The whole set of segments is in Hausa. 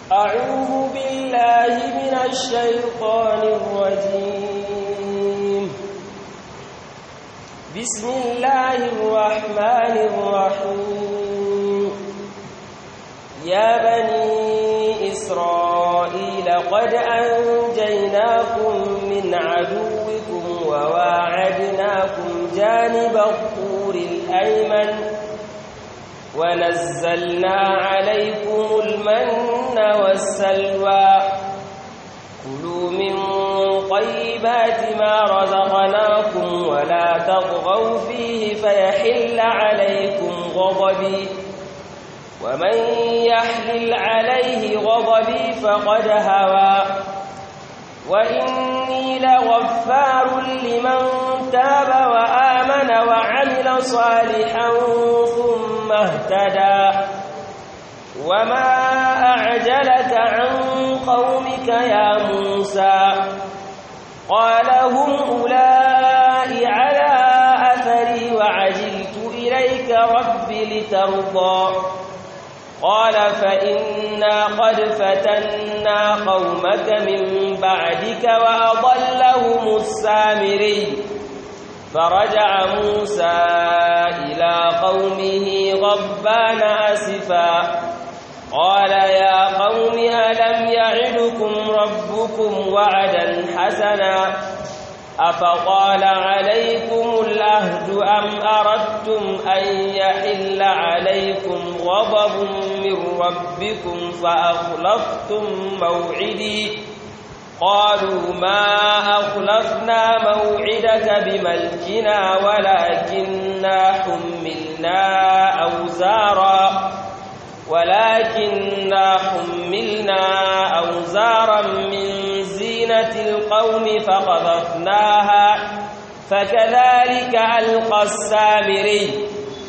أعوذ بالله من الشيطان الرجيم بسم الله الرحمن الرحيم يا بني إسرائيل قد أنجيناكم من عدوكم وواعدناكم جانب الطور الأيمن ونزلنا عليكم المن والسلوى كلوا من طيبات ما رزقناكم ولا تطغوا فيه فيحل عليكم غضبي ومن يحلل عليه غضبي فقد هوى وإني لغفار لمن تاب وآمن وعمل صالحا ثم اهتدى وما أعجلك عن قومك يا موسى قال هم أولئك على أثري وعجلت إليك رب لترضى قال فإنا قد فتنا قومك من بعدك وأضلهم السامري فرجع موسى إلى قومه غضبان أسفا قال يا قوم ألم يعدكم ربكم وعدا حسنا أفقال عليكم العهد أم أردتم أن يحل عليكم غضب من ربكم فأخلفتم موعدي قالوا ما أخلفنا موعدك بملكنا ولكننا حملنا أوزارا ولكننا حملنا أوزارا من زينة القوم فقذفناها فكذلك ألقى السامري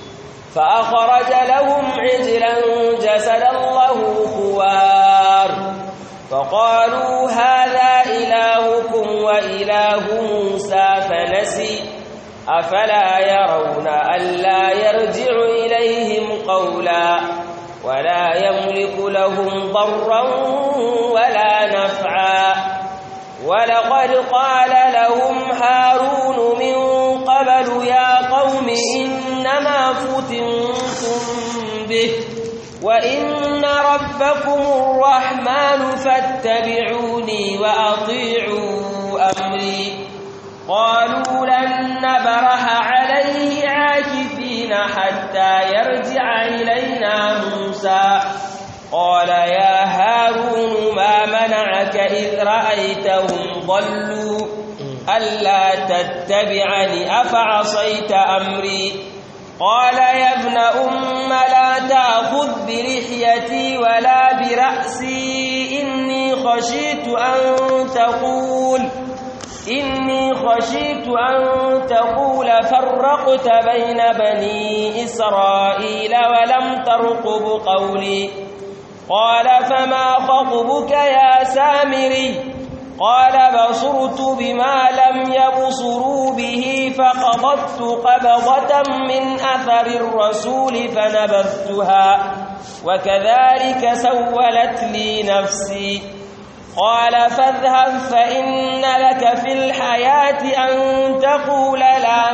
فأخرج لهم عجلا جسدا له خوار فقالوا هذا إلهكم وإله موسى فنسي أفلا يرون ألا يرجع إليهم قولا ولا يملك لهم ضرا ولا نفعا ولقد قال لهم هارون من قبل يا قوم إنما فتنتم به وإن ربكم الرحمن فاتبعوني وأطيعوا أمري قالوا لن نبرح عليه عاكفين حتى يرجع إلينا موسى قال يا هارون ما منعك إذ رأيتهم ضلوا ألا تتبعني أفعصيت أمري قال يا ابن أم لا تأخذ برحيتي ولا برأسي إني خشيت أن تقول إني خشيت أن تقول فرقت بين بني إسرائيل ولم ترقب قولي قال فما خطبك يا سامري قال بصرت بما لم يبصروا به فقبضت قبضة من أثر الرسول فنبذتها وكذلك سولت لي نفسي قال فاذهب فإن لك في الحياة أن تقول لا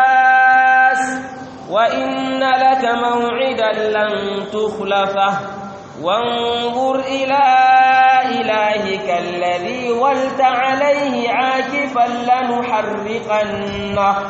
مساس وإن لك موعدا لن تخلفه وانظر إلى إلهك الذي ولت عليه عاكفا لنحرقنه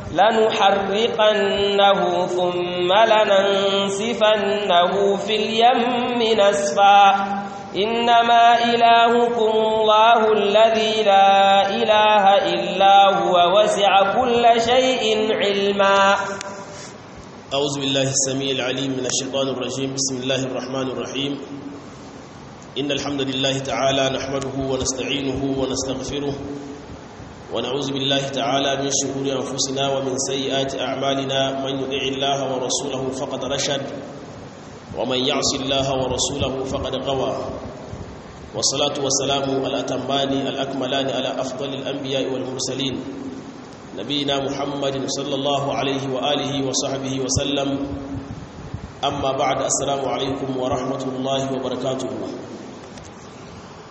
لنحرقنه ثم لننسفنه في اليم نسفا إنما إلهكم الله الذي لا إله إلا هو وسع كل شيء علما أعوذ بالله السميع العليم من الشيطان الرجيم بسم الله الرحمن الرحيم إن الحمد لله تعالى نحمده ونستعينه ونستغفره ونعوذ بالله تعالى من شرور أنفسنا ومن سيئات أعمالنا من يطع الله ورسوله فقد رشد ومن يعص الله ورسوله فقد غوى والصلاة والسلام الأتمان الأكملان على أفضل الأنبياء والمرسلين نبينا محمد صلى الله عليه وآله وصحبه وسلم أما بعد السلام عليكم ورحمة الله وبركاته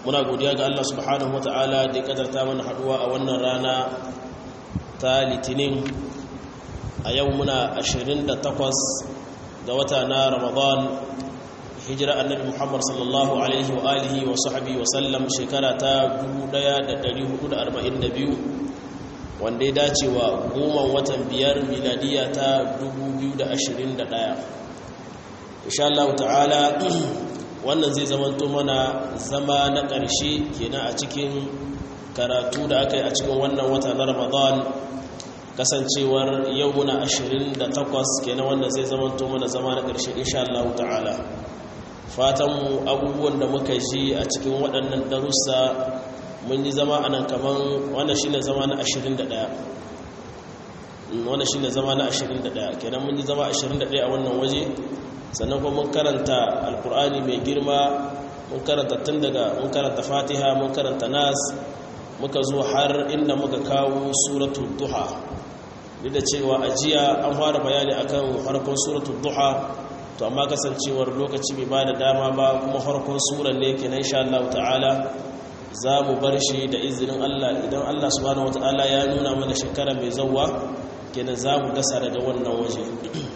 muna godiya ga Allah subhanahu wata'ala da ya kadarta mana haduwa a wannan rana ta litinin a yau muna 28 ga wata na ramadan hijira annabi muhammad sallallahu alaihi wa alihi wa sahbihi wa sallam shekara ta 1442 wanda ya dace wa goma watan biyar miladiya ta 2021 insha Allah ta'ala wannan zai zamanto mana zama na ƙarshe kenan a cikin karatu da aka yi a cikin wannan wata na ramadan kasancewar yau muna 28 kenan wannan zai zamanto mana zama na ƙarshe insha Allah ta'ala fatanmu abubuwan da muka ji a cikin waɗannan darussa mun yi zama a nan kaman wannan shine zama na 21 wannan shine zama na 21 kenan mun yi zama 21 a wannan waje sannan kuma mun karanta alkur'ani mai girma mun karanta tun daga mun karanta fatiha mun karanta nas muka zo har inda muka kawo suratul duha duk da cewa ajiya an fara bayani akan farkon suratul duha to amma kasancewar lokaci bai bada dama ba kuma farkon suran ne kenan insha Allah ta'ala za mu bar shi da izinin Allah idan Allah subhanahu wataala ya nuna mana shekara mai zawwa kenan za mu dasa daga wannan waje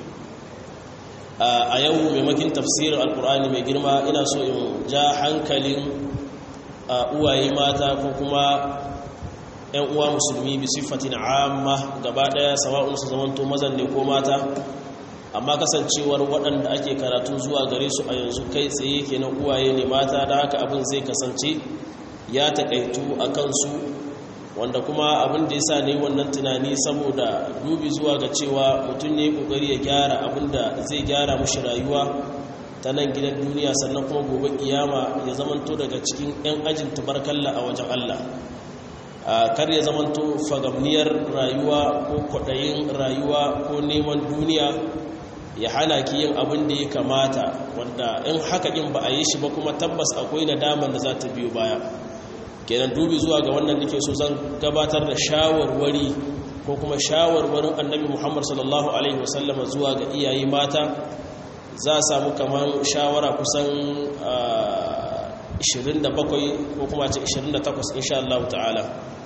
a yau maimakin tafsirin alkur'ani mai girma ina so in ja hankalin uwaye mata ko kuma 'yan uwa musulmi bi siffatin amma gaba daya sawa'un su zamanto mazan ne ko mata amma kasancewar waɗanda ake karatu zuwa gare su a yanzu kai tsaye kenan uwaye ne mata da haka abin zai kasance ya takaitu a kansu wanda kuma abin da ya sa ne wannan tunani saboda dubi zuwa ga cewa mutum ne kokari ya gyara abin da zai gyara mashi rayuwa ta nan gidan duniya sannan kuma gobe kiyama ya zamanto daga cikin 'yan ajin tabarkalla a wajen Allah kar ya zamanto fagamniyar rayuwa ko kwaɗayin rayuwa ko neman duniya ya hana ki yin abin da ya kamata wanda in haka in ba a yi shi ba kuma tabbas akwai nadaman da za ta biyo baya kenan dubi zuwa ga wannan nake so zan gabatar da shawarwari ko kuma shawarwarin annabi Muhammad sallallahu alaihi wasallama zuwa ga iyaye mata za a samu kamar shawara kusan 27 ko kuma ce 28 insha Allah ta'ala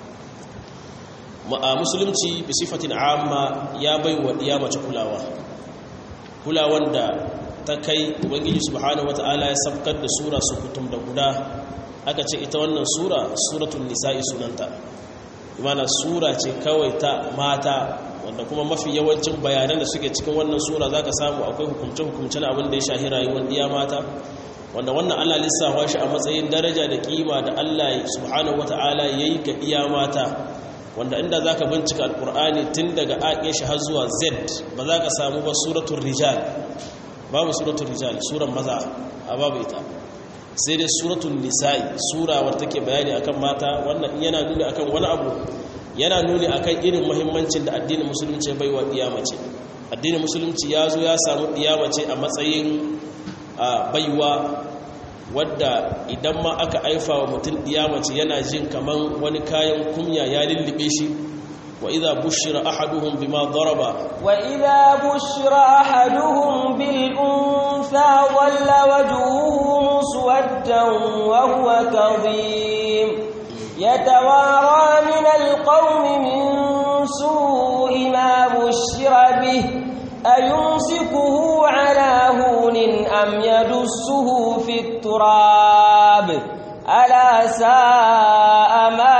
a musulunci bi sifatin amma ya bai wa iya mace kulawa kulawan da ta kai ubangiji subhanahu wata'ala ya sabkar da sura su kutum da guda aka ce ita wannan sura suratul nisa'i sunanta imana sura ce kawai ta mata wanda kuma mafi yawancin bayanan da suke cikin wannan sura zaka samu akwai hukumce-hukumce na abin da ya shahi rayuwar iya mata wanda wannan Allah lissafa shi a matsayin daraja da kima da Allah subhanahu wata'ala yayi ga iya mata wanda inda zaka bincika alqur'ani tun daga aisha har zuwa z ba za ka samu ba suratul rijal babu suratul rijal suran maza a babu ita sai dai suratul nisa'i sura wadda take bayani akan mata wannan yana nuni akan wani abu yana nuni akan irin muhimmancin da addinin musulunci bai wa mace addinin musulunci ya zo ya samu mace a matsayin baiwa wadda idan ma aka aifa wa mutum mace yana jin kaman wani kayan kumya ya lullube shi wa idza bushira ahaduhum bima daraba wa idza bushira ahaduhum bil untha walla wajhuhu مسودا وهو كظيم يتوارى من القوم من سوء ما بشر به أيمسكه على هون أم يدسه في التراب ألا ساء ما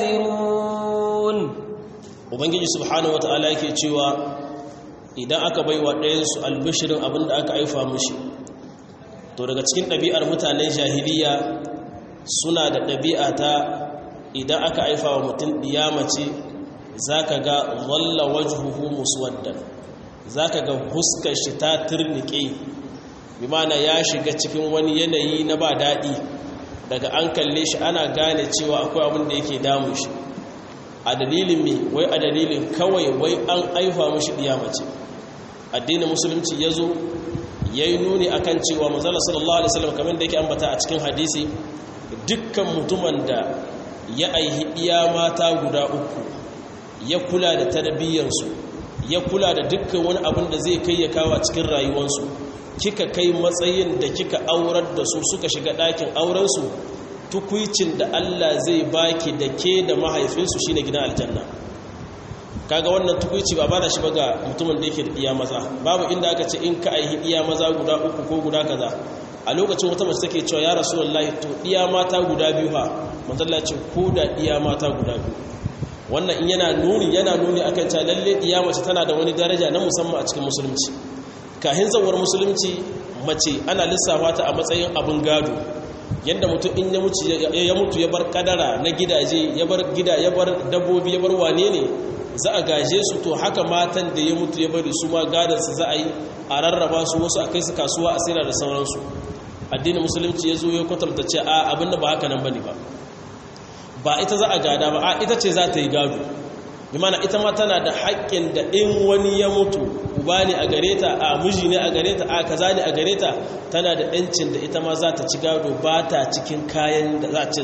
يزرون ubangiji subhanahu wataala yake cewa idan aka baiwa ɗayansu albishirin abinda aka aifa mushi to daga cikin ɗabi'ar mutanen jahiliya suna da ɗabi'a ta idan aka aifa wa mutum ɗiyamace za ka ga walla wajhuhu muswaddan za ka ga huskar shi ta turnike bi mana ya shiga cikin wani yanayi na ba daɗi daga an kalle shi ana gane cewa akwai abin da yake damun shi a dalilin me wai a dalilin kawai wai an aifa mashi ɗiyamace addinin musulunci ya zo ya yi nuni a kan cewa manzala sallallahu alaihi wasallam kamar da yake ambata a cikin hadisi dukkan mutumin da ya aihi iya mata guda uku ya kula da tarbiyyarsu ya kula da dukkan wani abin da zai kai ya kawo cikin rayuwarsu kika kai matsayin da kika aurar da su suka shiga ɗakin aurensu tukuicin da Allah zai baki da ke da mahaifinsu shine gidan aljanna kaga wannan tukuici ba bada shi ba ga mutumin da yake da iya maza babu inda aka ce in ka aihi iya maza guda uku ko guda kaza a lokacin wata mace take cewa ya rasulullahi to iya mata guda biyu ha manzalla ce ko da iya mata guda biyu wannan in yana nuni yana nuni akan cewa lalle iya mace tana da wani daraja na musamman a cikin musulunci kahin zawar musulunci mace ana lissafa ta a matsayin abin gado yadda mutum in ya mutu ya bar kadara na gidaje ya bar gida ya bar dabbobi ya bar wane ne za a gaje su to haka matan da ya mutu ya bari su ma gadansu za a yi a rarraba su wasu a kai su kasuwa a sayar da sauransu addinin musulunci ya zo ya kwatanta ce a abinda ba haka nan bane ba ba ita za a gada ba a ita ce za ta yi gado bi mana ita ma tana da haƙƙin da in wani ya mutu uba ne a gare ta a miji ne a gare ta a kaza ne a gare ta tana da ɗancin da ita ma za ta ci gado ba ta cikin kayan da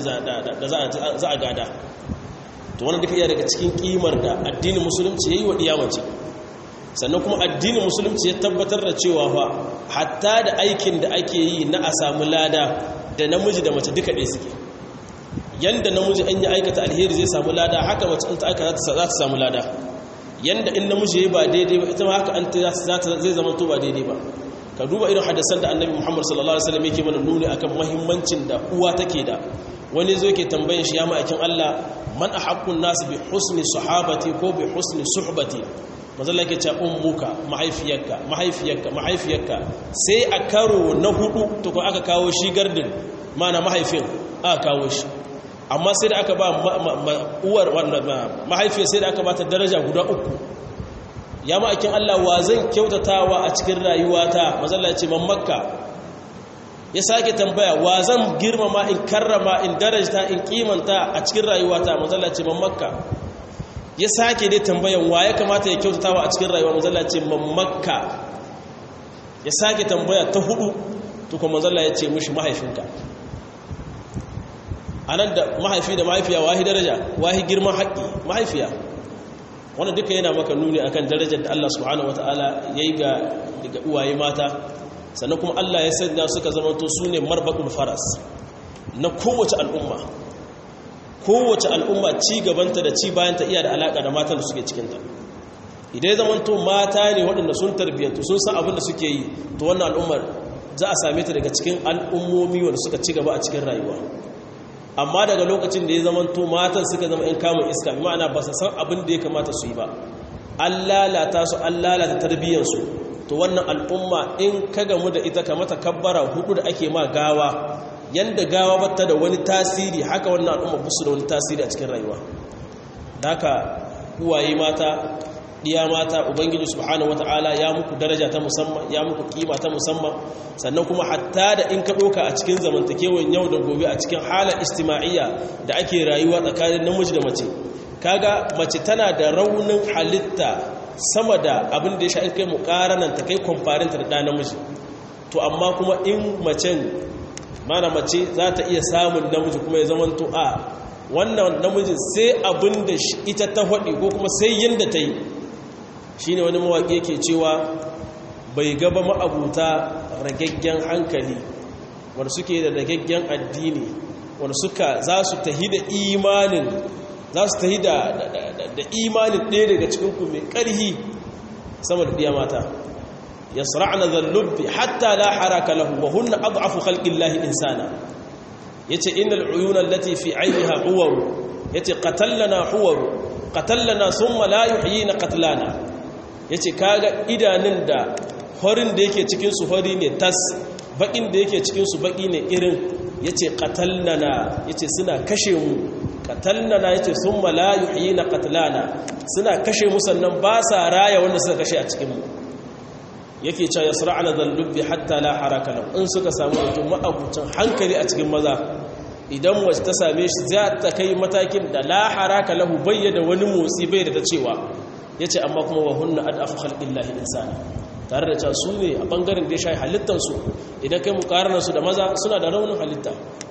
za a gada to wani duka iya daga cikin kimar da addinin musulunci ya yi wa ɗiyamace sannan kuma addinin musulunci ya tabbatar da cewa fa hatta da aikin da ake yi na a samu lada da namiji da mace duka ɗaya suke yanda namiji an yi aikata alheri zai samu lada haka mace in ta aika za ta samu lada yanda in namiji ya ba daidai ba ita ma haka an ta zai zama to ba daidai ba ka duba irin hadisan da annabi muhammad sallallahu alaihi wasallam yake mana nuni akan muhimmancin da uwa take da wani zo yake tambayin shi ya ma'aikin Allah man ahaqqun nas bi husni sahabati ko bi husni suhbati manzala yake cewa ummuka mahaifiyarka mahaifiyarka mahaifiyarka sai a karo na hudu to ko aka kawo shi gardin mana mahaifin aka kawo shi amma sai da aka ba uwar wanda mahaifiyar sai da aka ba ta daraja guda uku ya ma'aikin Allah wa zan kyautatawa a cikin rayuwata manzala ce man makka ya sake tambaya wa zan girmama in karrama in darajta in kimanta a cikin rayuwata manzala ce man makka ya sake dai tambayan wa ya kamata ya kyautatawa a cikin rayuwa manzala ce man makka ya sake tambaya ta hudu to kuma manzala ya ce mushi mahaifinka anan da mahaifi da mahaifiya wahi daraja wahi girman haƙƙi mahaifiya wannan duka yana maka nuni akan darajar da Allah subhanahu wataala yayi ga daga uwaye mata sannan kuma Allah ya sanya suka zamanto su ne marbaɗin faras na kowace al'umma kowace al'umma ci gabanta da ci bayanta iya da alaƙa da matan da suke cikinta idan ya zamanto mata ne waɗanda sun tarbiyyantu sun san abin da suke yi to wannan al'ummar za a same ta daga cikin al'ummomi wanda suka ci gaba a cikin rayuwa amma daga lokacin da ya zamanto matan suka zama in kamun iska ma'ana ba su san abin da ya kamata su yi ba an lalata su an lalata tarbiyyansu to wannan al'umma in ka gamu da ita kamata kabbara hudu da ake ma gawa yanda gawa bata da wani tasiri haka wannan al'umma busu da wani tasiri a cikin rayuwa haka uwaye mata diya mata ubangiji subhanahu wataala ya muku daraja ta musamman ya muku kima ta musamman sannan kuma hatta da in ka doka a cikin zamantakewan yau da gobe a cikin halar istima'iyya da ake rayuwa tsakanin namiji da mace kaga mace tana da raunin halitta sama da abin da ya sha kai mukaranan ta kai kwamfarinta da ɗa namiji to amma kuma in macen mana mace za ta iya samun namiji kuma ya zamanto a wannan namijin sai abin da ita ta haɗi ko kuma sai yadda ta yi shi ne wani mawaƙi yake cewa bai gaba ma'abuta ragaggen hankali wanda suke da ragaggen addini wanda suka za su tahi da imanin za su tahi da imanin ɗaya daga cikinku mai ƙarhi sama da ɗiya mata ya sara'ana zallubbi hatta la haraka lahu wa hunna ad'afu khalqillahi insana yace innal uyuna allati fi ayniha huwaru yace qatallana huwaru qatallana thumma la yuhyina qatlana yace kaga idanun da horin da yake cikin su hori ne tas bakin da yake cikin su baki ne irin yace qatallana yace suna kashe mu qatallana yace thumma la yuhyina qatlana suna kashe mu sannan ba sa raya wanda suka kashe a cikin mu yake cewa yasra'ana dhallubbi hatta la haraka lahu in suka samu mutum ma'abucin hankali a cikin maza idan wace ta same shi za ta kai matakin da la haraka lahu bayyana wani motsi bai da ta cewa yace amma kuma wa hunna adafu khalqillahi insana tare da cewa su ne a bangaren da ya shayi halittar su idan kai mukarana su da maza suna da raunin halitta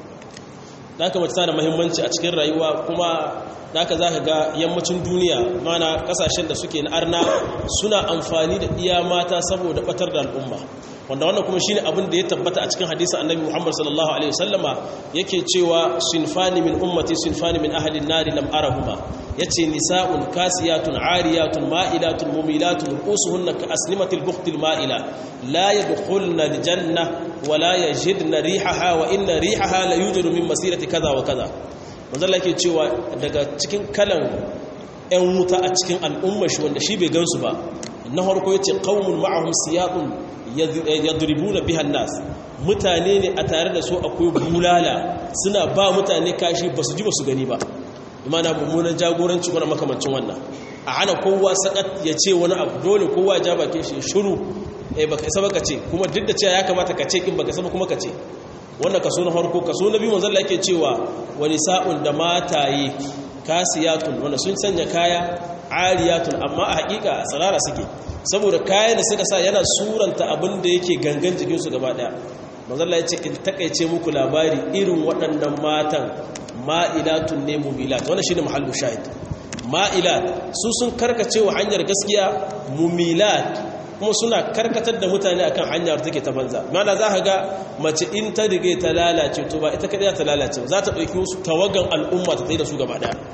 haka mace tana da muhimmanci a cikin rayuwa kuma haka za ka ga yammacin duniya mana kasashen da suke na arna suna amfani da iya mata saboda batar da al'umma wanda wannan kuma shine abin da ya tabbata a cikin hadisin annabi Muhammad sallallahu alaihi wasallama yake cewa sinfani min ummati sinfani min ahli an-nar lam arahuma yace nisa'un kasiyatun ariyatun ma'ilatun mumilatun ru'usuhunna ka aslimatil buqtil ma'ila la yadkhulna al-janna wa la yajidna rihaha wa inna rihaha la yujadu min masirati kaza wa kaza manzo Allah yake cewa daga cikin kalan ƴan wuta a cikin al'ummar shi wanda shi bai gansu ba na farko yace qaumun ma'ahum siyaqun yadribuna biha nas mutane ne a tare da su akwai bulala suna ba mutane kashi basu ji basu gani ba imana mummunan jagoranci wani makamancin wannan a hana kowa sakat ya ce wani abu dole kowa ja bakin shi shiru eh baka isa baka ce kuma duk da cewa ya kamata ka ce in baka isa kuma ka ce wannan kaso na farko kaso na biyu manzon Allah yake cewa wani sa'un da mataye kasiyatun wanda sun sanya kaya ariyatun amma a hakika a tsarara suke saboda kayan da suka sa yana suranta abin da yake gangan jikinsu gaba daya manzalla ya ce in takaice muku labari irin waɗannan matan ma'ilatun ne mumilat wannan shine mahallu shahid ma'ilat su sun karkace wa hanyar gaskiya mumilat kuma suna karkatar da mutane akan hanyar take ta banza mana za ka ga mace in ta rige ta lalace to ba ita kadai ta lalace za ta ɗauki wasu tawagan al'umma ta tsaye da su gaba daya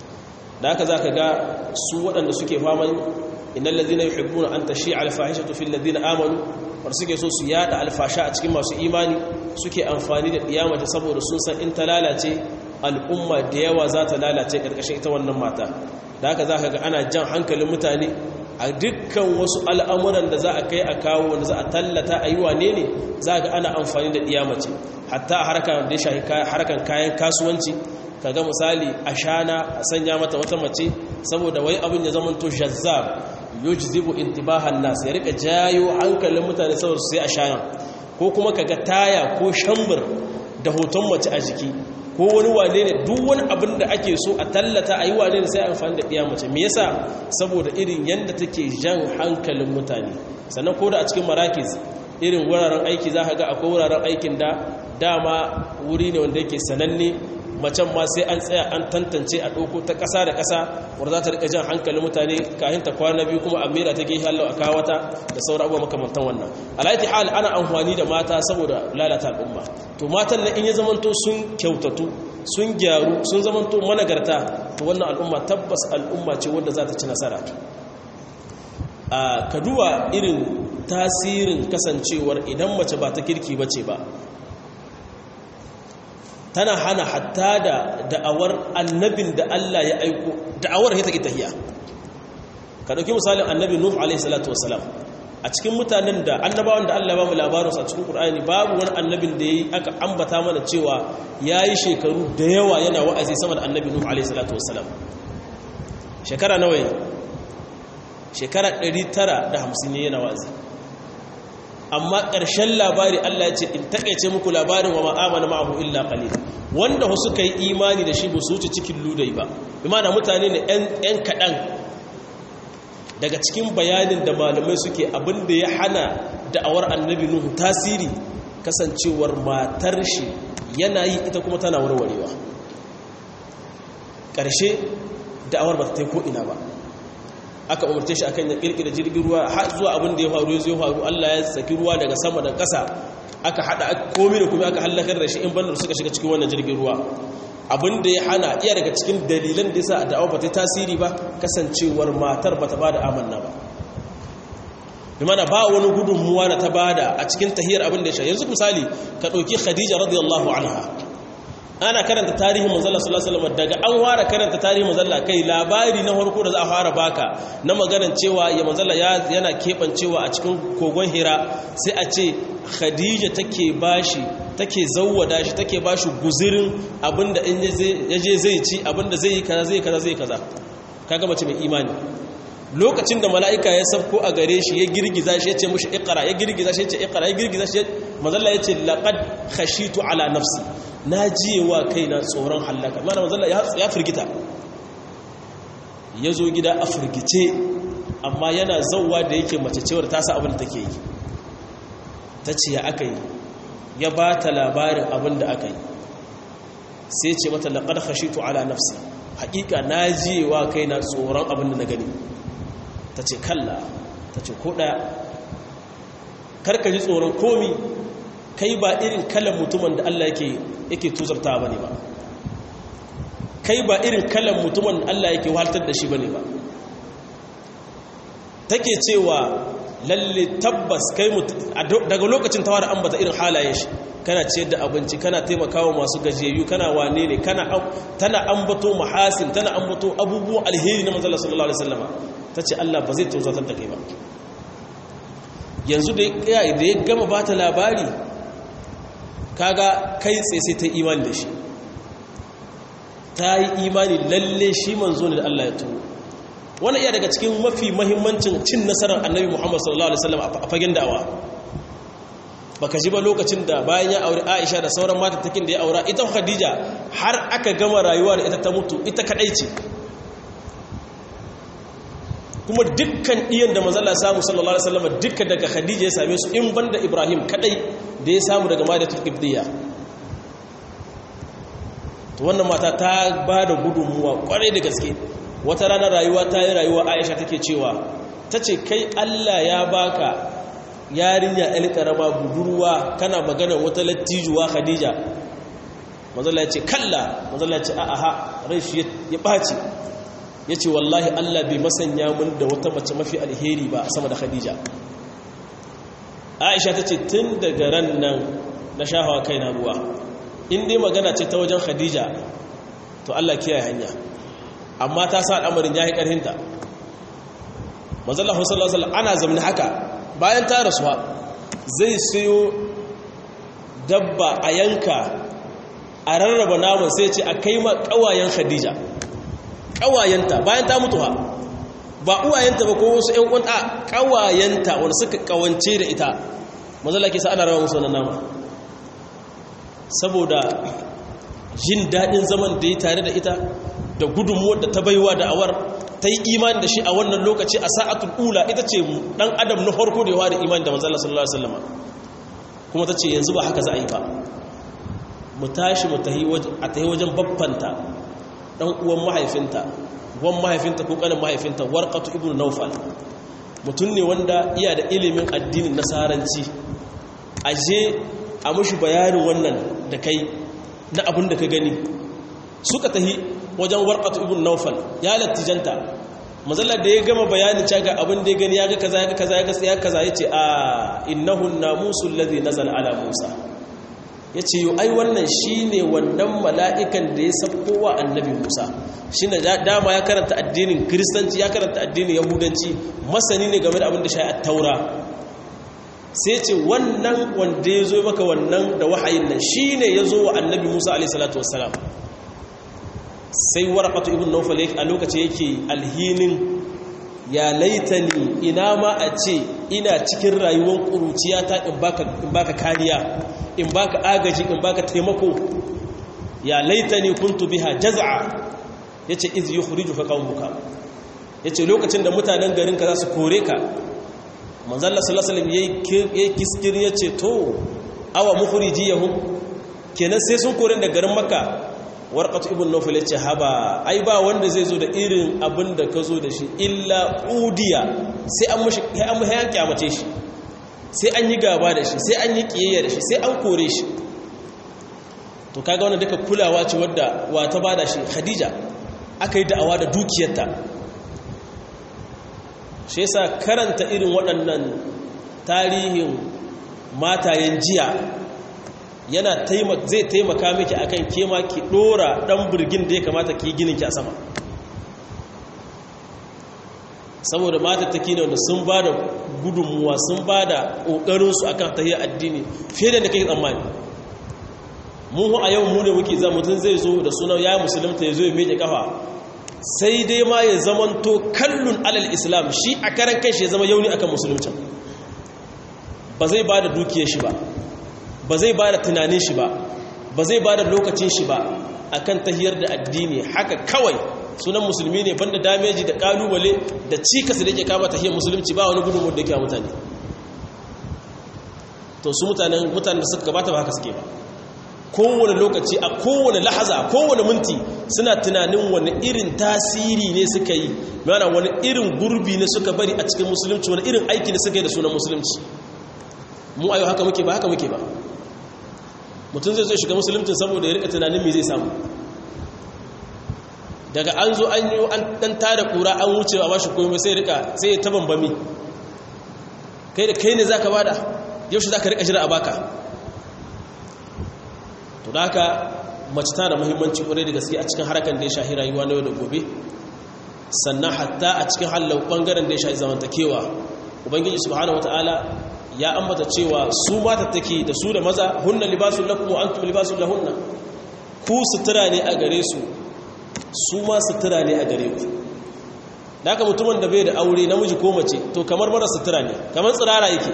da haka za ka ga su waɗanda suke faman innal ladhina yuhibbuna an tashi'a al-fahishatu fil ladina amanu war suke so su yada alfasha a cikin masu imani suke amfani da diyamata saboda sun san in ta lalace al'umma da yawa za ta lalace karkashin ita wannan mata da haka zaka ga ana jan hankalin mutane a dukkan wasu al'amuran da za a kai a kawo wanda za a tallata a yi wane ne za ga ana amfani da diyamace hatta a harkar da ya shahi harkar kayan kasuwanci kaga misali a shana a sanya mata wata mace saboda wai abin ya zama to jazzab yujzibu intibahan nas ya rika jayo hankalin mutane saboda sai a shana ko kuma kaga taya ko shambur da hoton mace a jiki ko wani wane ne duk wani abin da ake so a tallata a yi wane ne sai amfani da ɗiya mace me yasa saboda irin yadda take jan hankalin mutane sannan ko da a cikin marakis irin wuraren aiki za ka ga akwai wuraren aikin da dama wuri ne wanda yake sananne macen ma sai an tsaya an tantance a ɗauko ta ƙasa da ƙasa wadda za ta riƙa jan hankalin mutane kayan ta kwana biyu kuma a mera ta gehe hallau a kawata da sauran abubuwa makamantan wannan alaiti hal ana amfani da mata saboda lalata al'umma to matan na in ya zamanto sun kyautatu sun gyaru sun zamanto managarta to wannan al'umma tabbas al'umma ce wadda za ta ci nasara a kaduwa irin tasirin kasancewar idan mace ba ta kirki ba ce ba tana hana hatta da da'awar annabin da Allah ya aiko da'awar ya take tahiya ka dauki misalin annabi nuh alaihi salatu wassalam a cikin mutanen da annabawan da Allah ya ba mu labarin a cikin Qur'ani babu wani annabin da yayi aka ambata mana cewa yayi shekaru da yawa yana wa'azi sama da annabi nuh alaihi salatu wassalam shekara nawa ne shekara 950 ne yana wa'azi amma ƙarshen labari Allah ya ce in takaice muku labarin wa ma'amana ma'ahu illa qalil wanda su suka yi imani da shi ba su wuce cikin ludai ba imana mutane ne ɗan kaɗan daga cikin bayanin da malamai suke abin da ya hana da'awar annabi nuhu tasiri kasancewar matar shi yana yi ita kuma tana warwarewa ƙarshe da'awar ba ta ko ina ba aka umarce shi akan ya kirkira jirgin ruwa har zuwa abin da ya faru ya faru Allah ya saki ruwa daga sama da ƙasa aka hada komai da kuma aka halakar da shi in bandar suka shiga cikin wannan jirgin ruwa abin da ya hana iya daga cikin dalilan da yasa da'awa ba ta tasiri ba kasancewar matar ba ta bada amanna ba bimana ba wani gudunmuwa da ta bada a cikin tahiyar abin da ya sha yanzu misali ka ɗauki khadija radiyallahu anha ana karanta tarihin manzala sallallahu alaihi wasallam daga an fara karanta tarihin manzala kai labari na farko da za a fara baka na maganar cewa ya manzala yana kebancewa a cikin kogon hira sai a ce khadija take bashi take zawwada shi take bashi guzirin abinda in yaje zai ci abinda zai yi kaza zai kaza zai kaza kaga mace mai imani lokacin da mala'ika ya sabko a gare shi ya girgiza shi ya ce mushi iqra ya girgiza shi ya ce iqra ya girgiza shi manzala ya ce laqad khashitu ala nafsi na jiyewa kaina tsoron hallaka mana manzala ya firgita ya zo gida a firgice amma yana zauwa da yake mace cewar ta sa abin da take yi ta ce ya aka yi ya ba ta labarin abin da aka yi sai ce mata laƙar hashitu ala nafsi haƙiƙa na jiyewa kaina tsoron abin da na gani ta ce kalla ta ce ko ɗaya karka ji tsoron komi kai ba irin kalan mutumin da Allah yake yake tuzarta bane ba kai ba irin kalan mutumin da Allah yake waltar da shi bane ba take cewa lalle tabbas kai daga lokacin tawar ambata irin halayen shi kana ciyar da abinci kana taimakawa masu gajiyayyu kana wane ne kana tana ambato mahasin tana ambato abubuwan alheri na manzala sallallahu alaihi wasallama tace Allah ba zai tausatar da kai ba yanzu da ya da ya gama bata labari kaga kai tsaye sai ta imani da shi ta yi imani lalle shi manzo ne da Allah ya turo wani iya daga cikin mafi mahimmancin cin nasarar annabi muhammad sallallahu alaihi wasallam a fagen da'awa baka ji ba lokacin da bayan ya aure aisha da sauran matattakin da ya aura ita khadija har aka gama rayuwa da ita ta mutu ita kadai ce kuma dukkan iyan da manzala samu sallallahu alaihi wasallam dukkan daga khadija ya same su in banda ibrahim kadai da ya samu daga madatul qibtiyya to wannan mata ta ba da gudunmuwa kwarai da gaske wata ranar rayuwa ta yi rayuwa aisha take cewa ta ce kai allah ya baka yarinya ɗan ƙarama budurwa kana magana wata lattijuwa khadija mazala ya ce kalla mazala ya ce a'aha rai shi ya ɓaci ya ce wallahi allah bai masanya mun da wata mace mafi alheri ba sama da khadija aisha ta ce tun daga ran nan na shahawa kai na ruwa in dai magana ce ta wajen khadija to allah kiyaye hanya amma ta sa al'amarin ya yi ƙarhinta mazallahu sallallahu alaihi ana zamani haka bayan ta rasuwa zai siyo dabba a yanka a rarraba naman sai ce a kai ma ƙawayen khadija ƙawayenta bayan ta mutuwa ba uwayenta ba ko wasu ‘yan kwanta ƙawayenta wanda suka ƙawance da ita mazalla ke sa ana raba musu wannan nama saboda jin daɗin zaman da ya tare da ita da gudunmuwar da ta baiwa da awar ta yi imani da shi a wannan lokaci a sa'atul ula ita ce ɗan adam na farko da yawa da imani da manzala sallallahu alaihi wasallam kuma ta ce yanzu ba haka za a yi ba mu tashi mu a tahi wajen babbanta ɗan uwan mahaifinta wan mahaifinta ko ƙanin mahaifinta warqatu ibnu nawfal mutum ne wanda iya da ilimin addinin nasaranci aje a mushi bayanin wannan da kai na abin da ka gani suka tahi wajen warqatu ibn nawfal ya lattijanta mazalla da ya gama bayanin caga abin da ya gani ya ga kaza ya ga kaza ya ga ya kaza yace a innahu namusul ladhi nazala ala musa yace yo ai wannan shine wannan mala'ikan da ya sabko wa annabi musa shine dama ya karanta addinin kristanci ya karanta addinin yahudanci masani ne game da abin da shi at-taura sai ce wannan wanda ya zo maka wannan da wahayin nan shi ne ya zo wa annabi musa alaihissalatu wassalam sai warakatu ibn naufal a lokaci yake alhinin ya laitani ina ma a ce ina cikin rayuwar ƙuruciyata in baka kariya in baka agaji in baka taimako ya laitani kuntu biha jaz'a yace iz yukhriju fa qaumuka yace lokacin da mutanen garin ka za su kore ka manzalla sallallahu alaihi yayi kiskir yace to awa mukhrijiyahum kenan sai sun kore da garin makka warqatu ibn nawfal yace haba ai ba wanda zai zo da irin abin da ka zo da shi illa udiya sai an mushi sai an muhayan kyamace shi sai an yi gaba da shi sai an yi kiyayya da shi sai an kore shi to kaga wannan duka kulawa ce wadda wa ta bada shi khadija aka yi da'awa da dukiyarta shi yasa karanta irin waɗannan tarihin matayen jiya yana zai taimaka miki akan kema ki ɗora ɗan birgin da ya kamata ki ginin ki a sama saboda matattaki ne wanda sun ba da gudunmuwa sun ba da ƙoƙarinsu a kan tahiyar addini fiye da da kai tsammani mu a yau mu ne muke za mutum zai zo da sunan ya musulunta ya zo ya meke kafa sai dai ma ya zamanto kallun alal islam shi a karan kai shi ya zama yauni akan musulunci ba zai ba da dukiyar shi ba ba zai ba da tunanin shi ba ba zai ba da lokacin shi ba akan tahiyar da addini haka kawai sunan musulmi ne banda dameji da kalubale da cikas da yake kama tahiyar musulunci ba wani gudunmu da yake mutane to su mutanen mutanen da suka gabata ba haka suke ba kowane lokaci a kowane lahaza a kowane minti suna tunanin wani irin tasiri ne suka yi mana wani irin gurbi ne suka bari a cikin musulunci wani irin aiki ne suka yi da sunan musulunci mu ayo haka muke ba haka muke ba mutum zai zo shiga musulunci saboda ya rika tunanin me zai samu daga an zo an yi an dan tada kura an wuce a bashi komai sai rika sai ta bambami kai da kai ne zaka bada yau shi zaka rika jira a baka to da haka mace tana da muhimmanci kwarai da gaske a cikin harkar da ya shahi rayuwa na yau da gobe sannan hatta a cikin hallau bangaren da ya shahi zamantakewa ubangiji subhanahu wataala ya ambata cewa su mata take da su da maza hunna libasul lakum wa antum libasul lahunna ku sutura ne a gare su su ma sutura ne a gare ku da haka mutumin da bai da aure namiji ko mace to kamar mara sutura ne kamar tsirara yake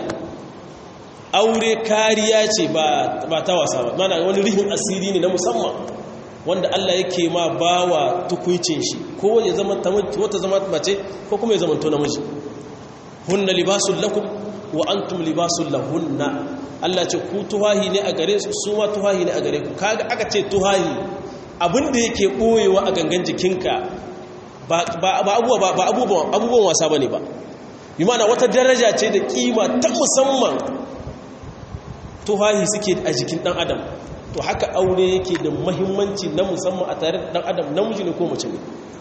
aure kariya ce ba ta wasa ba mana wani rihin asiri ne na musamman wanda Allah yake ma bawa tukuicin shi ko ya zama wata zama mace ko kuma ya zama to namiji hunna libasul lakum wa antum libasul lahunna Allah ce ku tuhahi ne a gare su su ma tuhahi ne a gare ku kaga aka ce tuhahi abinda yake boyewa a gangan jikinka ba abubuwan wasa ba ne ba yi mana wata daraja ce da kima ta musamman tuhahi suke a jikin dan adam to haka aure yake da mahimmanci na musamman a tare da dan adam namiji ne ko mace ne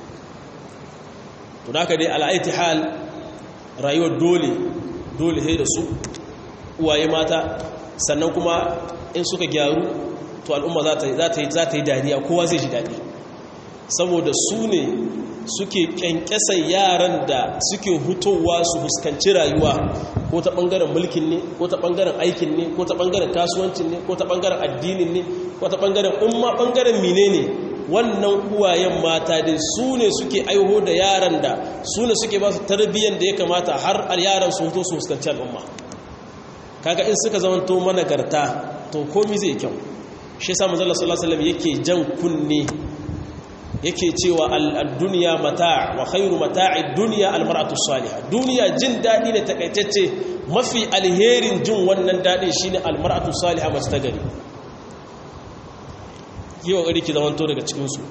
to da haka dai al'aiti hal rayuwar dole dole sai da su uwaye mata sannan kuma in suka gyaru to al'umma za ta yi dariya kowa zai ji daɗi saboda su ne suke kyankyasar yaran da suke hutowa su fuskanci rayuwa ko ta ɓangaren mulkin ne ko ta ɓangaren aikin ne ko ta ɓangaren kasuwancin ne ko ta ɓangaren addinin ne ko ta ɓangaren umma ɓangaren mine ne wannan uwayen mata dai su ne suke aiho da yaran da su ne suke ba su tarbiyyar da ya kamata har yaran su huto su fuskanci al'umma kaga in suka zamanto managarta to komi zai kyau shi yasa manzo Allah sallallahu alaihi wasallam yake jan kunne yake cewa al-dunya mata' wa khairu mata'i dunya al-mar'atu salihah duniya jin dadi ne takaitacce mafi alherin jin wannan dadin shine al-mar'atu salihah mace ta gari yau gari ki zamanto daga cikin su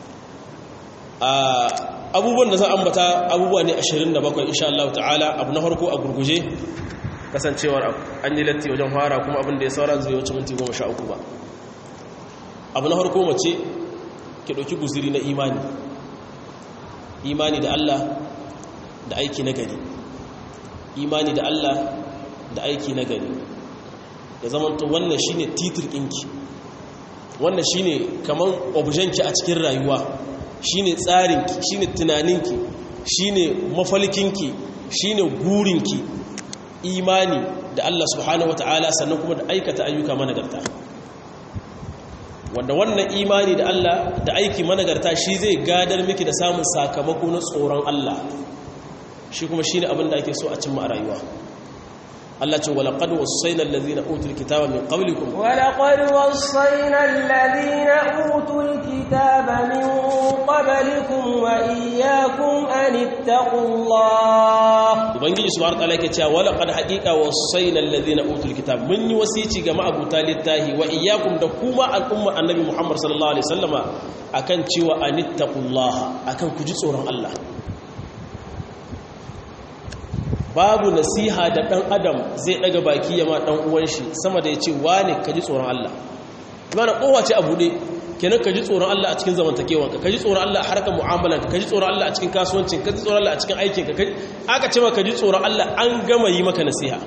abubuwan da zan ambata abubuwa ne 27 insha Allah ta'ala abu na farko a gurguje kasancewar an yi latti wajen fara kuma abin da ya sauran zai wuce minti 13 ba abu na farko mace ki ɗauki guziri na imani imani da Allah da aiki na gari imani da Allah da aiki na gari ya zamanta wannan shine titir ɗinki wannan shine kaman objenki a cikin rayuwa shine tsarinki shine tunaninki shine mafalkinki shine gurinki imani da Allah subhanahu wataala sannan kuma da aikata ayyuka managarta wanda wannan imani da Allah da aiki managarta shi zai gadar miki da samun sakamako na tsoron Allah shi kuma shine abin da ake so a cimma a rayuwa Allah ce walaqad wassayna allazina utul kitaba min qablikum walaqad wassayna allazina utul kitaba min qablikum wa iyyakum an ittaqullah ubangiji subhanahu wataala yake cewa walaqad haqiqa wassayna allazina utul kitaba mun yi wasici ga ma'abuta littahi wa iyyakum da kuma al'umma annabi Muhammad sallallahu alaihi wasallama akan cewa an ittaqullah akan ku ji tsoron Allah babu nasiha da ɗan adam zai ɗaga baki ya ma ɗan uwan shi sama da ya ce wane ka ji tsoron Allah imana kowace a buɗe kenan ka ji tsoron Allah a cikin zamantakewanka ka ji tsoron Allah a harkar mu'amalanka ka ji tsoron Allah a cikin kasuwancin ka ji tsoron Allah a cikin aikinka aka ce maka ji tsoron Allah an gama yi maka nasiha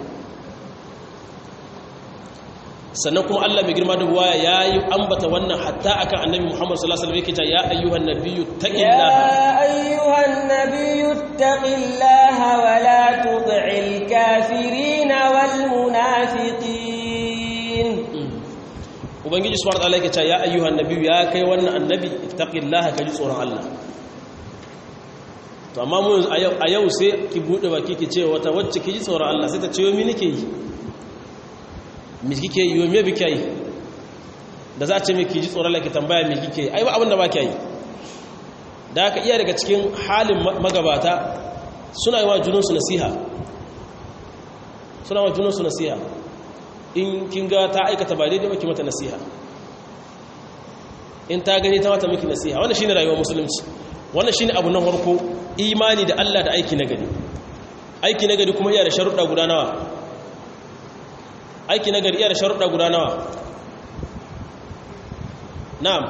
sannan kuma Allah mai girma da buwaya ya yi ambata wannan hatta akan annabi Muhammad sallallahu alaihi wasallam yake cewa ya ayyuhan nabiyyu taqillaha ya ayyuhan nabiyyu taqillaha wa la tud'il kafirin wal munafiqin ubangiji subhanahu wa ta'ala yake cewa ya ayyuhan nabiyyu ya kai wannan annabi taqillaha kaji tsoron Allah to amma mu a yau sai ki bude baki ki ce wata wacce ki ji tsoron Allah sai ta ce yo mi nake yi me kike yi me bike yi da za a ce miki ji tsoron laki tambaya me kike yi ai ba abin da ba ki yi da aka iya daga cikin halin magabata suna yi wa junansu nasiha suna wa junansu nasiha in kin ga ta aikata ba daidai maki mata nasiha in ta gani ta mata miki nasiha wannan shine rayuwar musulunci wannan shine abu na farko imani da Allah da aiki na gari aiki na gari kuma iya da sharuɗa guda nawa aiki nagari iya da sharuɗa guda nawa na'am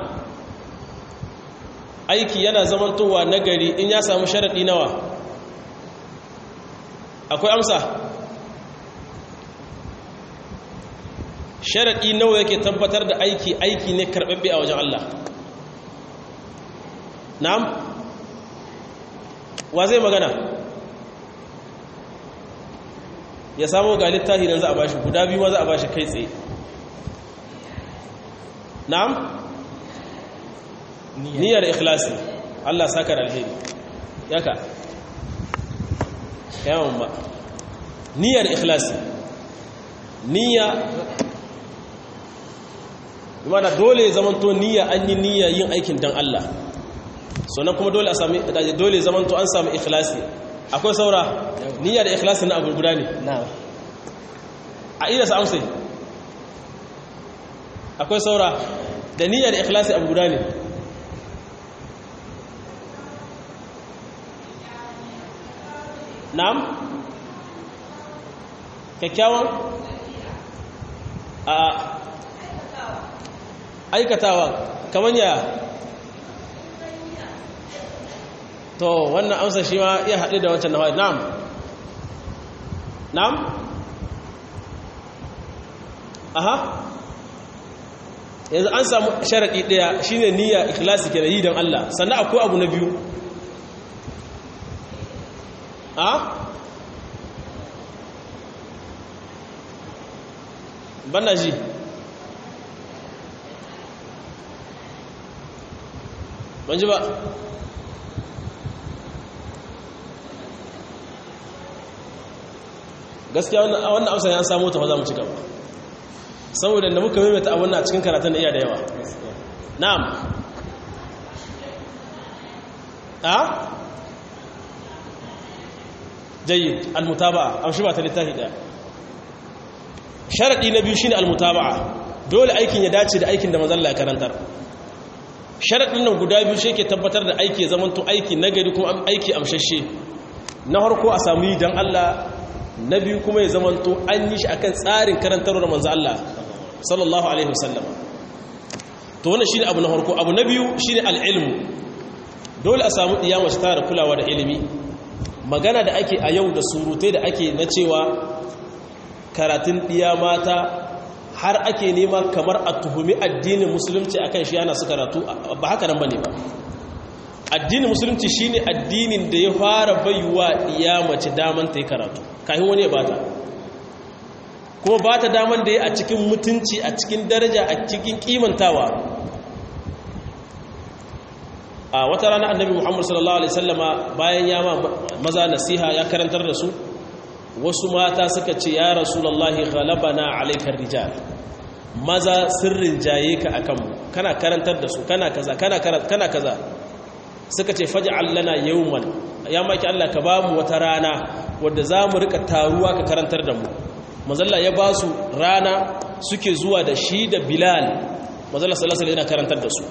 aiki yana zamantowa nagari in ya samu sharaɗi nawa akwai amsa sharaɗi nawa yake tabbatar da aiki aiki ne karɓaɓɓe a wajen Allah na'am wa zai magana ya samu ga littafi nan za a bashi guda biyu ma za a bashi kai tsaye na'am niyyar ikhlasi Allah saka da alheri yaka yawan ba niyyar ikhlasi niyya mana dole zamanto niyya an yi niyya yin aikin dan Allah sannan kuma dole a sami dole zamanto an samu ikhlasi akwai saura niyya da ikhlasi na abu guda ne a ida sa amsai akwai saura da niyya da ikhlasi abu guda ne na'am kyakkyawan a aikatawa kamar ya to wannan amsa shi ma iya haɗe da wancan nawa na'am na'am aha yanzu an samu sharaɗi ɗaya shine niyya ikhlasi ke da yi don Allah sannan akwai abu na biyu a bana ji ban ji ba gaskiya wannan amsa ya samu ta za mu ci gaba saboda da muka maimaita abin a cikin karatun da iya da yawa na'am a jayyid almutaba'a amshi ba ta littafi daya sharadi na biyu shine almutaba'a dole aikin ya dace da aikin da manzon Allah ya karantar sharadin nan guda biyu shi ke tabbatar da aiki ya zamanto aiki nagari kuma aiki amshashe na harko a samu yi dan Allah na biyu kuma ya zamanto an yi shi akan tsarin karantarwar manzon Allah sallallahu alaihi wasallam to wannan shine abu na harko abu na biyu shine al-ilmu dole a samu diyama shi tare kulawa da ilimi magana da ake a yau da surutai da ake na cewa karatun ɗiya mata har ake nema kamar a tuhumi addinin musulunci akan shi yana su karatu ba haka nan bane ba addinin musulunci shine addinin da ya fara baiwa ɗiya mace daman ta yi karatu kafin wani ya bata kuma bata daman da ya a cikin mutunci a cikin daraja a cikin kimantawa a wata rana annabi muhammad sallallahu alaihi sallama bayan ya ma maza nasiha ya karantar da su wasu mata suka ce ya rasulallahi ghalabana alaikar rijal maza sirrin jaye ka akan mu kana karantar da su kana kaza kana kana kaza suka ce faj'al lana yawman ya maki Allah ka bamu wata rana wadda zamu rika taruwa ka karantar da mu manzalla ya ba su rana suke zuwa da shi da bilal manzalla sallallahu alaihi yana karantar da su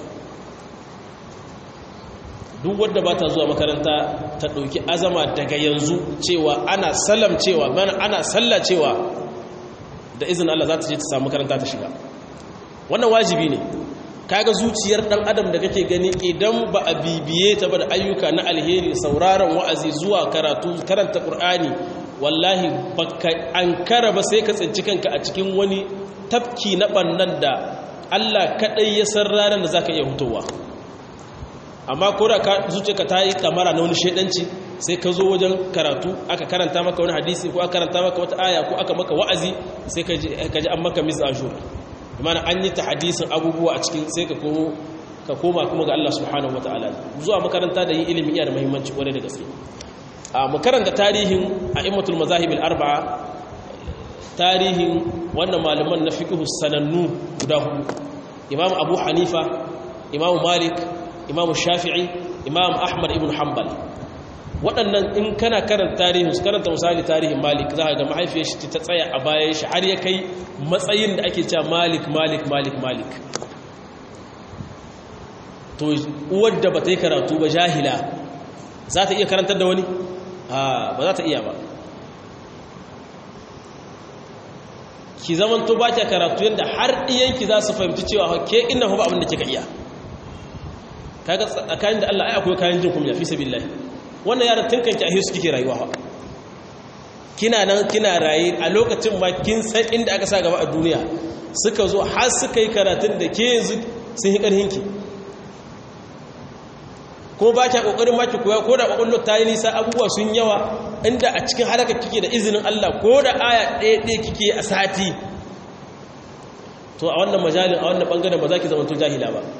duk wadda ba ta zuwa makaranta ta ɗauki azama daga yanzu cewa ana salam cewa mana ana salla cewa da izinin Allah za ta je ta samu makaranta ta shiga wannan wajibi ne kaga zuciyar dan adam da kake gani idan ba a bibiye ta ba da ayyuka na alheri sauraron wa'azi zuwa karatu karanta qur'ani wallahi baka ankara ba sai ka tsinci kanka a cikin wani tafki na bannan da Allah kadai ya san ranar da zaka iya hutowa amma ko da ka zuciyarka ta yi kamara na wani shaidanci sai ka zo wajen karatu aka karanta maka wani hadisi ko aka karanta maka wata aya ko aka maka wa'azi sai ka ji an maka mis ashur imana an yi ta hadisin abubuwa a cikin sai ka komo ka koma kuma ga Allah subhanahu wataala zuwa makaranta da yin ilimi iya da muhimmanci kwarai da gaske a makaranta tarihin a'immatul mazahib al-arba'a tarihin wannan malaman na fiqh sanannu guda hudu imam abu hanifa imam malik imam shafi'i imam ahmad ibn hanbal waɗannan in kana karanta tarihin su karanta misali tarihin malik za ga mahaifiyar shi ta tsaya a bayan shi har ya kai matsayin da ake cewa malik malik malik malik to uwar da ba ta yi karatu ba jahila za ta iya karantar da wani ba za ta iya ba ki zaman to baki karatu yanda har iyanki za su fahimci cewa ke inna ba abin da kika iya kaga tsakanin da Allah ai akwai kayan jin kunya fi sabilillah wannan yaran tunkanki a hisu kike rayuwa kina nan kina raye a lokacin ma kin san inda aka sa gaba a duniya suka zo har suka yi karatun da ke yanzu sun yi ƙarhinki ko ba kya ƙoƙarin ma ki koya ko da ƙwaƙwallo ta yi nisa abubuwa sun yawa inda a cikin halaka kike da izinin Allah ko da aya ɗaya ɗaya kike a sati to a wannan majalin a wannan ɓangaren ba za ki zamanto jahila ba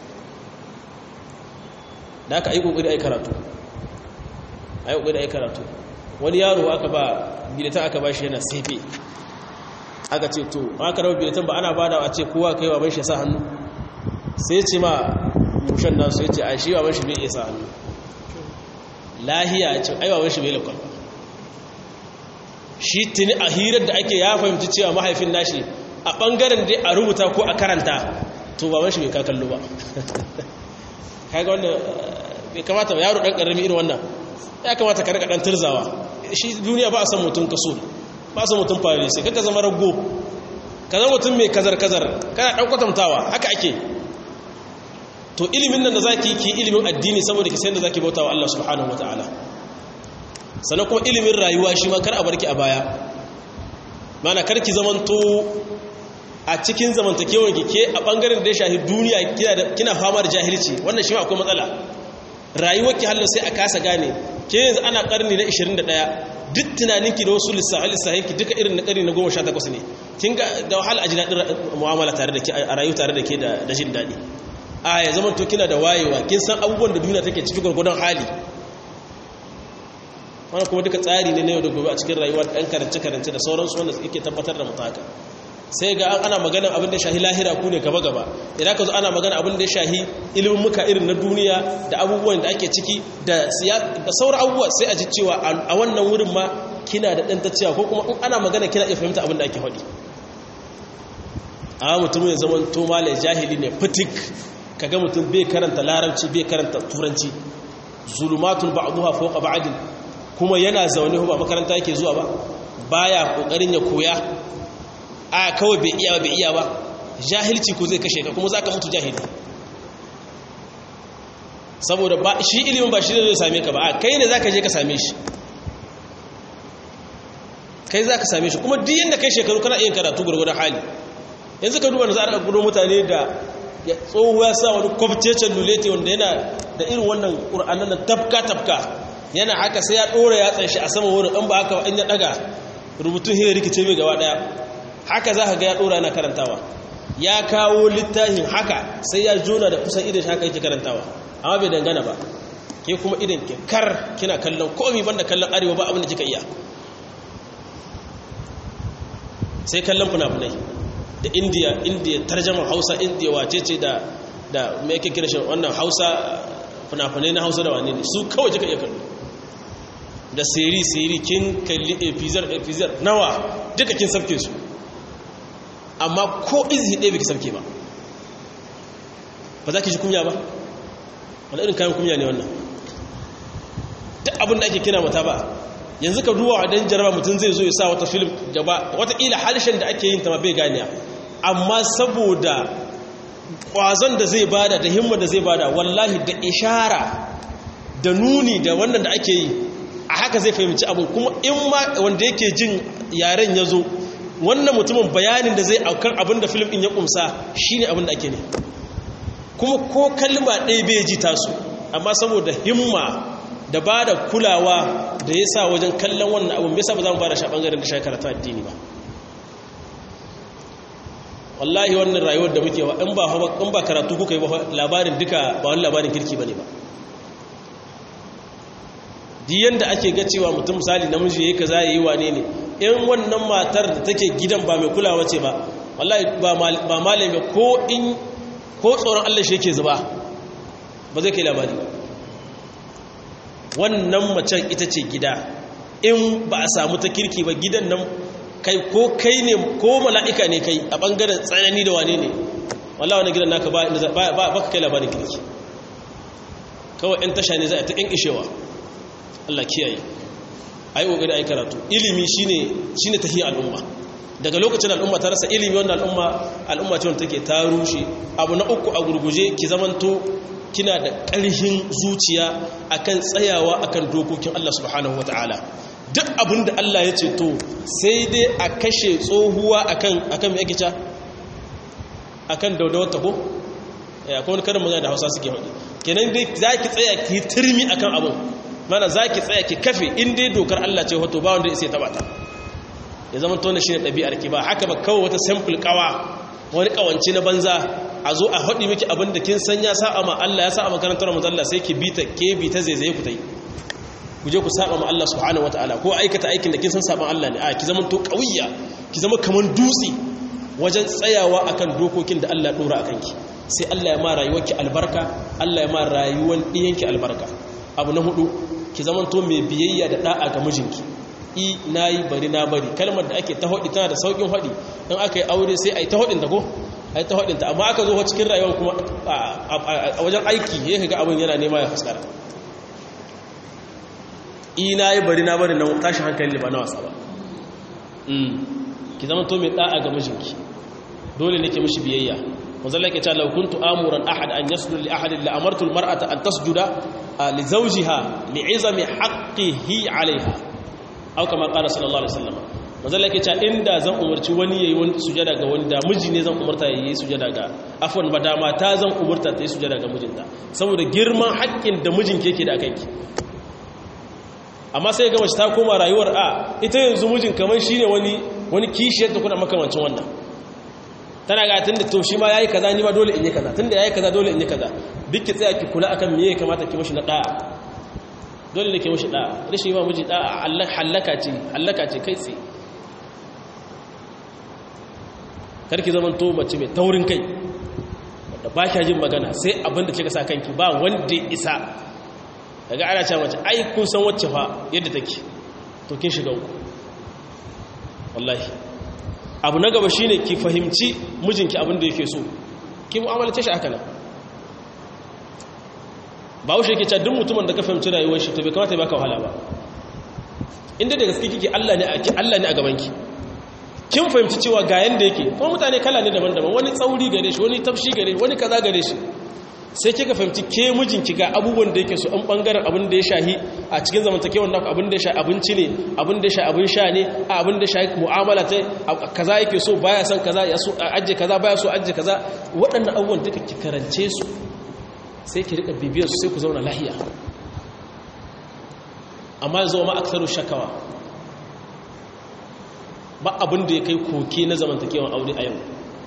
da aka yi ƙoƙari a yi karatu a yi ƙoƙari a yi karatu wani yaro aka ba bilita aka ba shi yana sefe aka ce to aka raba bilatan ba ana bada a ce kowa kai wa shi sa hannu sai ce ma mushan nasu sai ce a shi wa shi bai iya sa hannu lahiya ce ai wa shi bai lakon shi tuni a hirar da ake ya fahimci cewa mahaifin nashi a bangaren dai a rubuta ko a karanta to ba shi bai ka kallo ba kaga wannan bai kamata yaro dan karami irin wannan ya kamata ka rika dan turzawa shi duniya ba a san mutum kaso ba su mutum fari sai kaka zama rago ka zama mutum mai kazar-kazar kana ɗan kwatantawa haka ake to ilimin nan da za ki yi ilimin addini saboda ki sayan da za ki bauta wa Allah subhanahu wa ta'ala sannan kuma ilimin rayuwa shi ma kar a barki a baya mana kar ki zamanto a cikin zamantakewar ki ke a ɓangaren da ya shahi duniya kina fama da jahilci wannan shi ma akwai matsala rayuwar ki hallo sai a kasa gane ke yanzu ana ƙarni na 21 duk tunaninki da wasu lissahinki duka irin na ƙari na goma sha takwas ne kin ga da wahala a ji daɗin mu'amala tare da ke a rayu tare da ke da jin daɗi a ya zama to kina da wayewa kin san abubuwan da duniya take ciki gwargwadon hali wannan kuma duka tsari ne na yau da gobe a cikin rayuwa ɗan karance-karance da sauransu wanda yake tabbatar da mutaka sai ga ana magana abin da shahi lahira ku ne gaba-gaba idan ka zo ana magana abin da ya shahi ilimin muka irin na duniya da abubuwan da ake ciki da sauran abubuwa sai a ji cewa a wannan wurin ma kina da ɗan cewa ko kuma in ana magana kina iya fahimta abin da ake faɗi a mutum ya zama to malai jahili ne fitik kaga mutum bai karanta larabci bai karanta turanci zulumatun ba'duha fawqa ba'din kuma yana zaune ba makaranta yake zuwa ba baya kokarin ya koya a kawai bai iya bai iya ba jahilci ko zai kashe ka kuma zaka mutu jahili saboda ba shi ilimin ba shi ne zai same ka ba a kai ne zaka je ka same shi kai zaka same shi kuma duk yanda kai shekaru kana iya karatu gurgurdan hali yanzu ka duba da za a gudo mutane da ya tsoho ya sa wani kwafcecen lulete wanda yana da irin wannan ƙur'anan na tafka-tafka yana haka sai ya ɗora ya tsanshi a sama wurin in ba haka in ya ɗaga rubutun hiyar rikice mai gaba ɗaya haka za ka ga ya ɗora yana karantawa ya kawo littafin haka sai ya jona da kusan idan haka yake karantawa amma bai dangana ba ke kuma idan ke kar kina kallon komi banda kallon arewa ba abin da kika iya sai kallon fina-finai da indiya indiya tarjaman hausa indiya wace ce da da mai yake kira shi wannan hausa fina-finai na hausa da wane ne su kawai kika iya kallo da siri-siri kin kalli epizar epizar nawa duka kin sabke su amma ko izi ɗaya biki sabke ba ba za ki ji kunya ba wani irin kayan kunya ne wannan duk abin da ake kira mata ba yanzu ka duwa a dan jaraba mutum zai zo ya sa wata film gaba wataƙila harshen da ake yin ta ma bai ganiya amma saboda ƙwazon da zai bada da himma da zai bada wallahi da ishara da nuni da wannan da ake yi a haka zai fahimci abin kuma in ma wanda yake jin yaren ya zo wannan mutumin bayanin da zai aukar abin da film ɗin ya ƙumsa shi ne abin da ake ne kuma ko kalma ɗaya bai ji tasu amma saboda himma da ba da kulawa da ya sa wajen kallon wannan abin bisa ba za mu ba da sha ɓangaren da shakara ta addini ba wallahi wannan rayuwar da muke wa in ba in ba karatu kuka yi ba labarin duka ba wani labarin kirki bane ba di yanda ake ga cewa mutum misali namiji yayi kaza yayi wane ne in wannan matar da take gidan ba mai kulawa ce ba wallahi ba ba malami ko in ko tsoron Allah shi yake zuba ba zai kai labari ba wannan macen ita ce gida in ba a samu ta kirki ba gidan nan kai ko kai ne ko mala'ika ne kai a ɓangaren tsanani da wane ne wallah wani gidan naka ba ka kai labarin kirki kawai 'yan tasha ne za a ta ƙin ishewa Allah kiyaye a yi ƙoƙari a yi karatu ilimi shi ne tafiya al'umma daga lokacin al'umma ta rasa ilimi wannan al'umma al'umma ce wanda take ta rushe abu na uku a gurguje ki zamanto kina da ƙarfin zuciya akan tsayawa akan dokokin Allah subhanahu wataala duk abin da Allah ya ce to sai dai a kashe tsohuwa akan akan me yake ca akan daudawar ta ko ya kuma karin magana da Hausa suke faɗi kenan dai zaki tsaya ki turmi akan abin mana zaki tsaya ki kafe in dai dokar Allah ce wato ba wanda ya sai taba ta ya zama tona shi ne ɗabi'ar ki ba haka ba kawai wata sample kawa wani kawanci na banza a zo a haɗi miki abin da kin san ya sa'a ma Allah ya sa'a makarantar mu Allah sai ki bita ke bi ta zaizaye ku tai ku je ku saba ma Allah subhanahu wataala ko aikata aikin da kin san saban Allah ne a ki zama to kawiyya ki zama kaman dutse wajen tsayawa akan dokokin da Allah ya dora akan ki sai Allah ya ma rayuwarki albarka Allah ya ma rayuwar ɗiyanki albarka abu na hudu ki zama to mai biyayya da da'a ga mijinki i na yi bari na bari kalmar da ake ta haɗi tana da sauƙin haɗi in aka yi aure sai a yi ta haɗinta ko a yi ta haɗinta amma aka zo cikin rayuwar kuma a wajen aiki ya ga abin yana nema ya fuskara i na yi bari na bari na tashin hankali ba na wasa ba ki zama to mai ɗa'a ga mijinki dole ne ke mishi biyayya wanzan ke cewa laukuntu amuran ahad an yasjudu li ahadin la amartu almar'ata an tasjuda li zawjiha li izami haqqihi 'alayha au kama qala sallallahu alaihi wasallam manzo Allah yake cewa inda zan umarci wani yayi wani sujada ga wani da miji ne zan umarta yayi sujada ga afwan ba da mata zan umarta ta yi sujada ga mijinta saboda girman haƙƙin da mijinki yake da kanki amma sai ga mace ta koma rayuwar a ita yanzu mijin kamar shine wani wani kishiyar da kuna makamancin wannan tana ga tunda to shi ma yayi kaza ni ma dole in yi kaza tunda yayi kaza dole in yi kaza duk ki tsaya ki kula akan me ya kamata ki mishi na da'a dole ne ke mashi ɗa'a rashin yi wa miji ɗa'a hallaka ce hallaka ce kai tsaye karki zaman to mace mai taurin kai wadda ba kya jin magana sai abinda kika sa kanki ba wanda isa daga ana cewa mace ai kun san wacce fa yadda take to kin shiga uku wallahi abu na gaba shine ki fahimci mijinki abinda yake so ki mu'amalace shi haka nan ba wuce yake cewa duk mutumin da ka fahimci rayuwar shi to bai kamata ya baka wahala ba inda da gaske kike Allah ne a Allah ne a gaban ki kin fahimci cewa ga yanda yake kuma mutane kala ne daban-daban wani tsauri gare shi wani tafshi gare shi wani kaza gare shi sai kika fahimci ke mijinki ga abubuwan da yake so an bangaren abin da ya shahi a cikin zamantakewar naku abin da ya shahi abinci ne abin da ya shahi abin sha ne a abin da ya shahi mu'amala ta kaza yake so baya son kaza ya so ajje kaza baya so ajje kaza waɗannan abubuwan duka ki karance su sai ki rika bibiyar su sai ku zauna lahiya amma zo ma aksaru shakawa ba abin da ya kai koke na zamantakewan aure a yau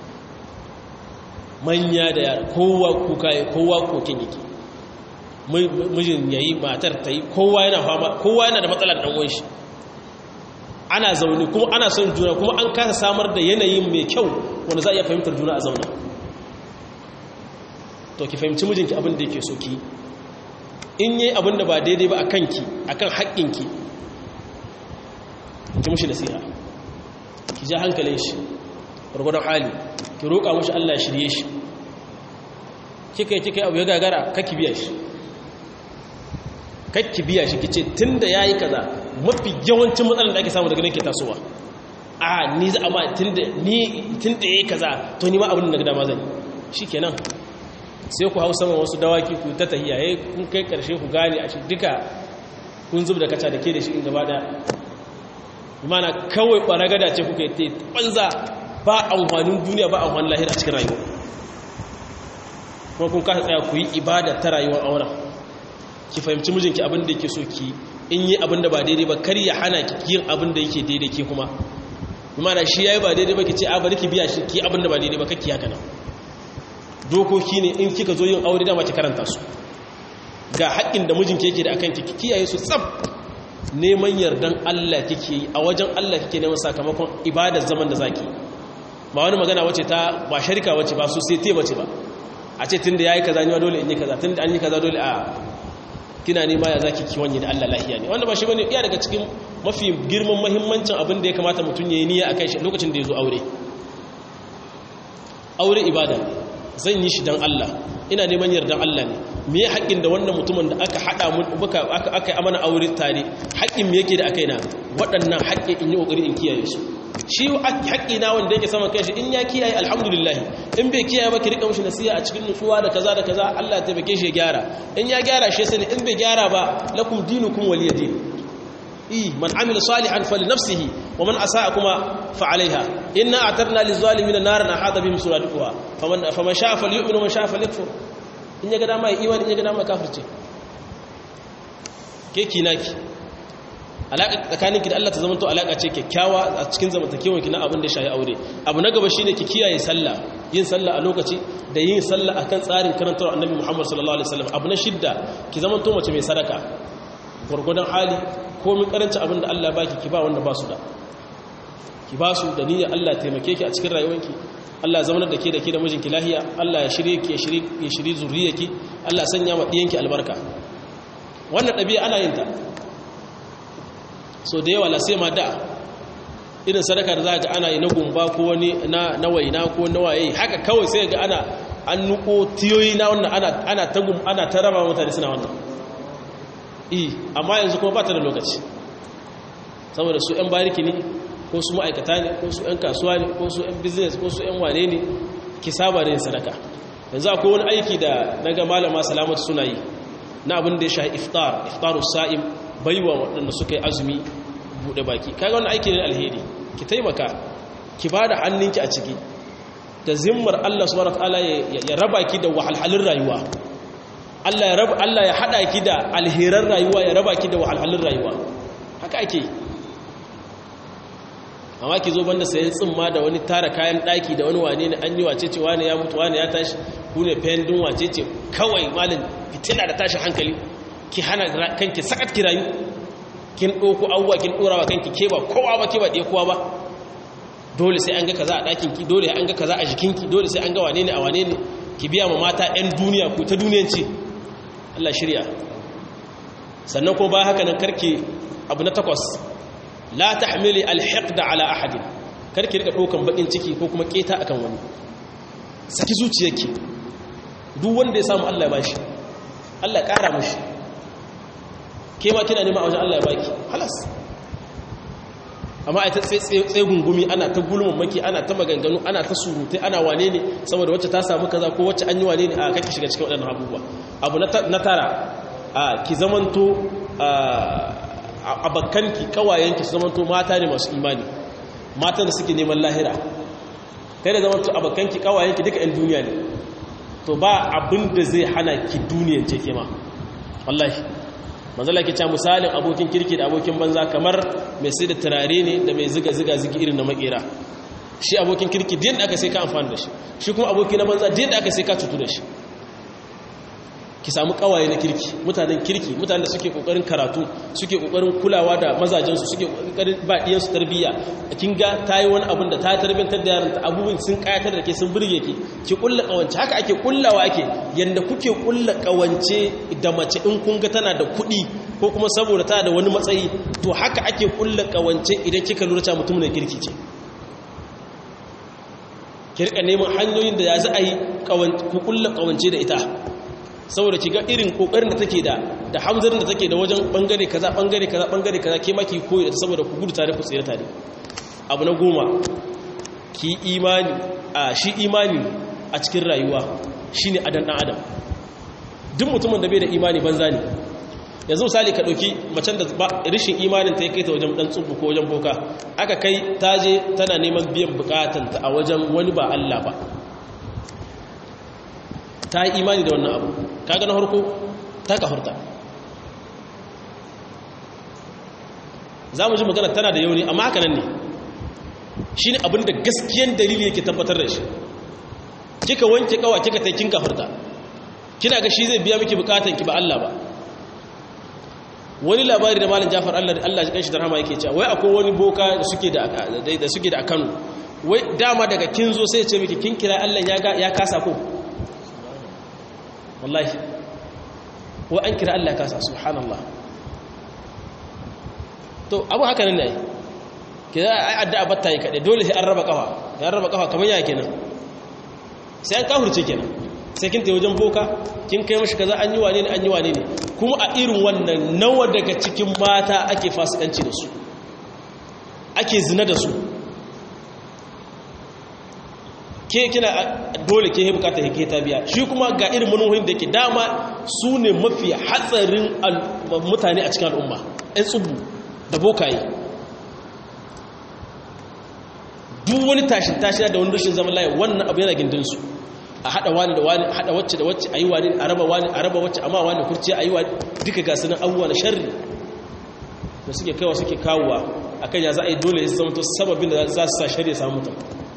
manya da yara kowa kuka ya kowa koken yake mijin yayi matar ta yi kowa yana fama kowa yana da matsalar ɗan'uwan shi ana zaune kuma ana son juna kuma an kasa samar da yanayin mai kyau wanda za a iya fahimtar juna a zauna to ki fahimci mijinki abin da yake so ki in yi abin da ba daidai ba a kanki a kan haƙƙinki ki mushi nasiha ki ja hankalin shi gwargwadon hali ki roƙa mushi Allah ya shirye shi kika yi kika yi abu ya gagara kakki biya shi kakki biya shi ki ce tun da ya yi kaza mafi yawancin matsalar da ake samu daga nan ke tasowa a ni za a ma tun da ya yi kaza to ni ma abin da dama zai shi kenan sai ku hau saman wasu dawaki ku ta tahiya ya kun kai karshe ku gane a shi duka kun zub da kaca da ke da shi in gaba da mana kawai ɓaragada ce kuka yi ta banza ba amfanin duniya ba amfanin lahira a cikin rayuwa kuma kun kasa tsaya ku yi ibada ta rayuwar auren ki fahimci mijinki abin da yake so ki in yi abin da ba daidai ba kar ya hana ki yin abin da yake daidai ke kuma mana shi ya yi ba daidai ba ki ce a bari ki biya shi ki abin da ba daidai ba kakki haka nan dokoki ne in kika zo yin aure dama ki karanta su ga haƙƙin da mijinki yake da akan ki kiyaye su tsab neman yardan Allah kike yi a wajen Allah kike neman sakamakon ibadar zaman da zaki ba wani magana wace ta ba sharika wace ba su sai te bace ba a ce tunda yayi kaza ni ma dole in yi kaza tunda an yi kaza dole a kina nema ya zaki ki wanye da Allah lahiya ne wanda ba shi bane iya daga cikin mafi girman muhimmancin abin da ya kamata mutum yayi niyya akai shi lokacin da ya zo aure aure ibada ne zan yi shi don Allah ina neman yardan Allah ne me ya haƙƙin da wannan mutumin da aka haɗa mu aka aka yi amana aure tare haƙƙin me yake da aka yi na waɗannan haƙƙi in yi ƙoƙari in kiyaye su shi haƙƙi na wanda yake saman kanshi in ya kiyaye alhamdulillah in bai kiyaye ba ki rika mushi nasiha a cikin nutsuwa da kaza da kaza Allah ya taimake shi ya gyara in ya gyara shi sani in bai gyara ba lakum dinukum waliya din i man amila salihan falinafsihi wa man asaa kuma fa alaiha inna a'tadna lizalimin naran ahata bihim suratuha faman faman sha'a falyu'min wa man sha'a falyakfur in ya ga dama ya imani in ya ga dama kafirce ke kinaki alaƙa tsakaninki da Allah ta zamanto alaƙa ce kyakkyawa a cikin zamantakewar ki na abin da shayi aure abu na gaba shine ki kiyaye sallah yin sallah a lokaci da yin sallah akan tsarin karantar annabi Muhammad sallallahu alaihi wasallam abu na shidda ki zamanto mace mai sadaka gurgudan hali ko min karanci abin da Allah baki ki ba wanda ba su da ki ba su da niyyar Allah taimake ki a cikin rayuwarki Allah zaunar da ke da ke da mijinki lahiya Allah ya shirye ki ya shirye ya shirye zuriyarki Allah sanya ma diyanki albarka wannan ɗabi'a ana yin ta so da yawa lasai ma da irin sadaka da za ga ana yi na gumba ko wani na waina ko na waye haka kawai sai ga ana an nuko tiyoyi na wannan ana ta gum ana ta raba mutane suna wannan eh amma yanzu kuma ba ta da lokaci saboda su yan bariki ne ko su ma'aikata ne ko su yan kasuwa ne ko su yan business ko su yan wane ne ki saba da yin sadaka yanzu akwai wani aiki da naga malama salamatu suna yi na abin da ya shahi iftar iftarus sa'im baiwa waɗanda suka yi azumi buɗe baki kaga wani aiki ne alheri ki taimaka ki ba da hannunki a ciki da zimmar Allah subhanahu wataala ya raba ki da wahalhalun rayuwa Allah ya raba Allah ya hada ki da alheran rayuwa ya raba ki da wahalhalun rayuwa haka ake amma ki zo banda sayan tsimma da wani tara kayan daki da wani wane ne an yi wace ce wane ya mutu wane ya tashi ku ne fendin wace ce kawai malin fitina da tashi hankali ki hana kanki sakat ki rayu kin ɗauko abubuwa kin ɗorawa kanki ke ba kowa ba ke ba ɗaya kowa ba dole sai an ga kaza a ɗakinki dole an ga kaza a jikinki dole sai an ga wane ne a wane ne ki biya ma mata 'yan duniya ku ta duniyanci Allah shirya sannan ko ba haka nan karki abu na takwas la tahmili alhiqda ala ahadin karki rika ɗaukan bakin ciki ko kuma keta akan wani saki zuciyarki duk wanda ya samu Allah ya bashi Allah ya ƙara mashi ke ma kina nema a wajen Allah ya baki halas amma a ta tsaye gungumi ana ta gulmin maki ana ta maganganu ana ta surutai ana wane ne saboda wacce ta samu kaza ko wacce an yi wane ne a kake shiga cikin waɗannan abubuwa abu na tara a ki zamanto a bakkanki kawayenki su zamanto mata ne masu imani mata da suke neman lahira kai da zamanto a bakkanki kawayenki duka 'yan duniya ne to ba abin da zai hana ki duniyan ce ke ma wallahi manzala ke cewa misalin abokin kirki da abokin banza kamar mai sai da turare ne da mai ziga-ziga zigi irin na makera shi abokin kirki da aka sai ka amfani da shi shi kuma aboki na banza da aka sai ka cutu da shi ki samu kawaye na kirki mutanen kirki mutanen da suke kokarin karatu suke kokarin kulawa da mazajensu suke kokarin ba diyansu tarbiyya kin ga tayi wani abun da ta tarbiyantar da yaran ta abubuwan sun kayatar da ke sun burge ki ki kulla kawance haka ake kullawa ake yanda kuke kulla kawance da mace in kun ga tana da kuɗi ko kuma saboda tana da wani matsayi to haka ake kulla kawance idan kika lura cewa mutum ne kirki ce ki rika neman hanyoyin da ya za a yi ku kulla kawance da ita saboda ki ga irin kokarin da take da da hamzarin da take da wajen bangare kaza bangare kaza bangare kaza ke maki koyi da saboda ku gudu tare ku tsira tare abu na goma ki imani a shi imani a cikin rayuwa shine adan dan adam duk mutumin da bai da imani banza ne yanzu misali ka dauki macen da rishin imanin ta kai ta wajen dan tsubu ko wajen boka aka kai taje tana neman biyan bukatanta a wajen wani ba Allah ba ta yi imani da wannan abu kaga na harko ta kafurta za mu ji magana tana da yauni amma haka nan ne shi ne abinda gaskiyan dalili yake tabbatar da shi kika wanke kawa kika ta kin kafurta kina ga shi zai biya miki bukatan ki ba Allah ba wani labari da malam Jafar Allah Allah ya kanshi da rahama yake cewa wai akwai wani boka da suke da da suke da Kano wai dama daga kin zo sai ya ce miki kin kira Allah ya ya kasa ko wallahi wa an kira Allah kasa subhanallah to abu haka nan ne ke za a addu'a batta yi kaɗai dole sai an raba kafa ya raba kafa kamar yaya kenan sai an kafurce kenan sai kin tayi wajen boka kin kai mashi kaza an yi wane ne an yi wane ne kuma a irin wannan nawa daga cikin mata ake fasikanci da su ake zina da su ke kina dole ke bukata ke ta biya shi kuma ga irin manuhohin da ke dama su ne mafi hatsarin mutane a cikin al'umma 'yan tsubu da bokaye duk wani tashin tashin da wani rashin zaman layi wannan abu yana gindinsu a haɗa wani da wani haɗa wacce da wacce a yi wani a raba wani a raba wacce amma wani kurciya a yi wani duka ga sunan abubuwa na sharri da suke kaiwa suke kawowa a kan ya za a yi dole ya zama to sababin da za su sa shari'a samu mutum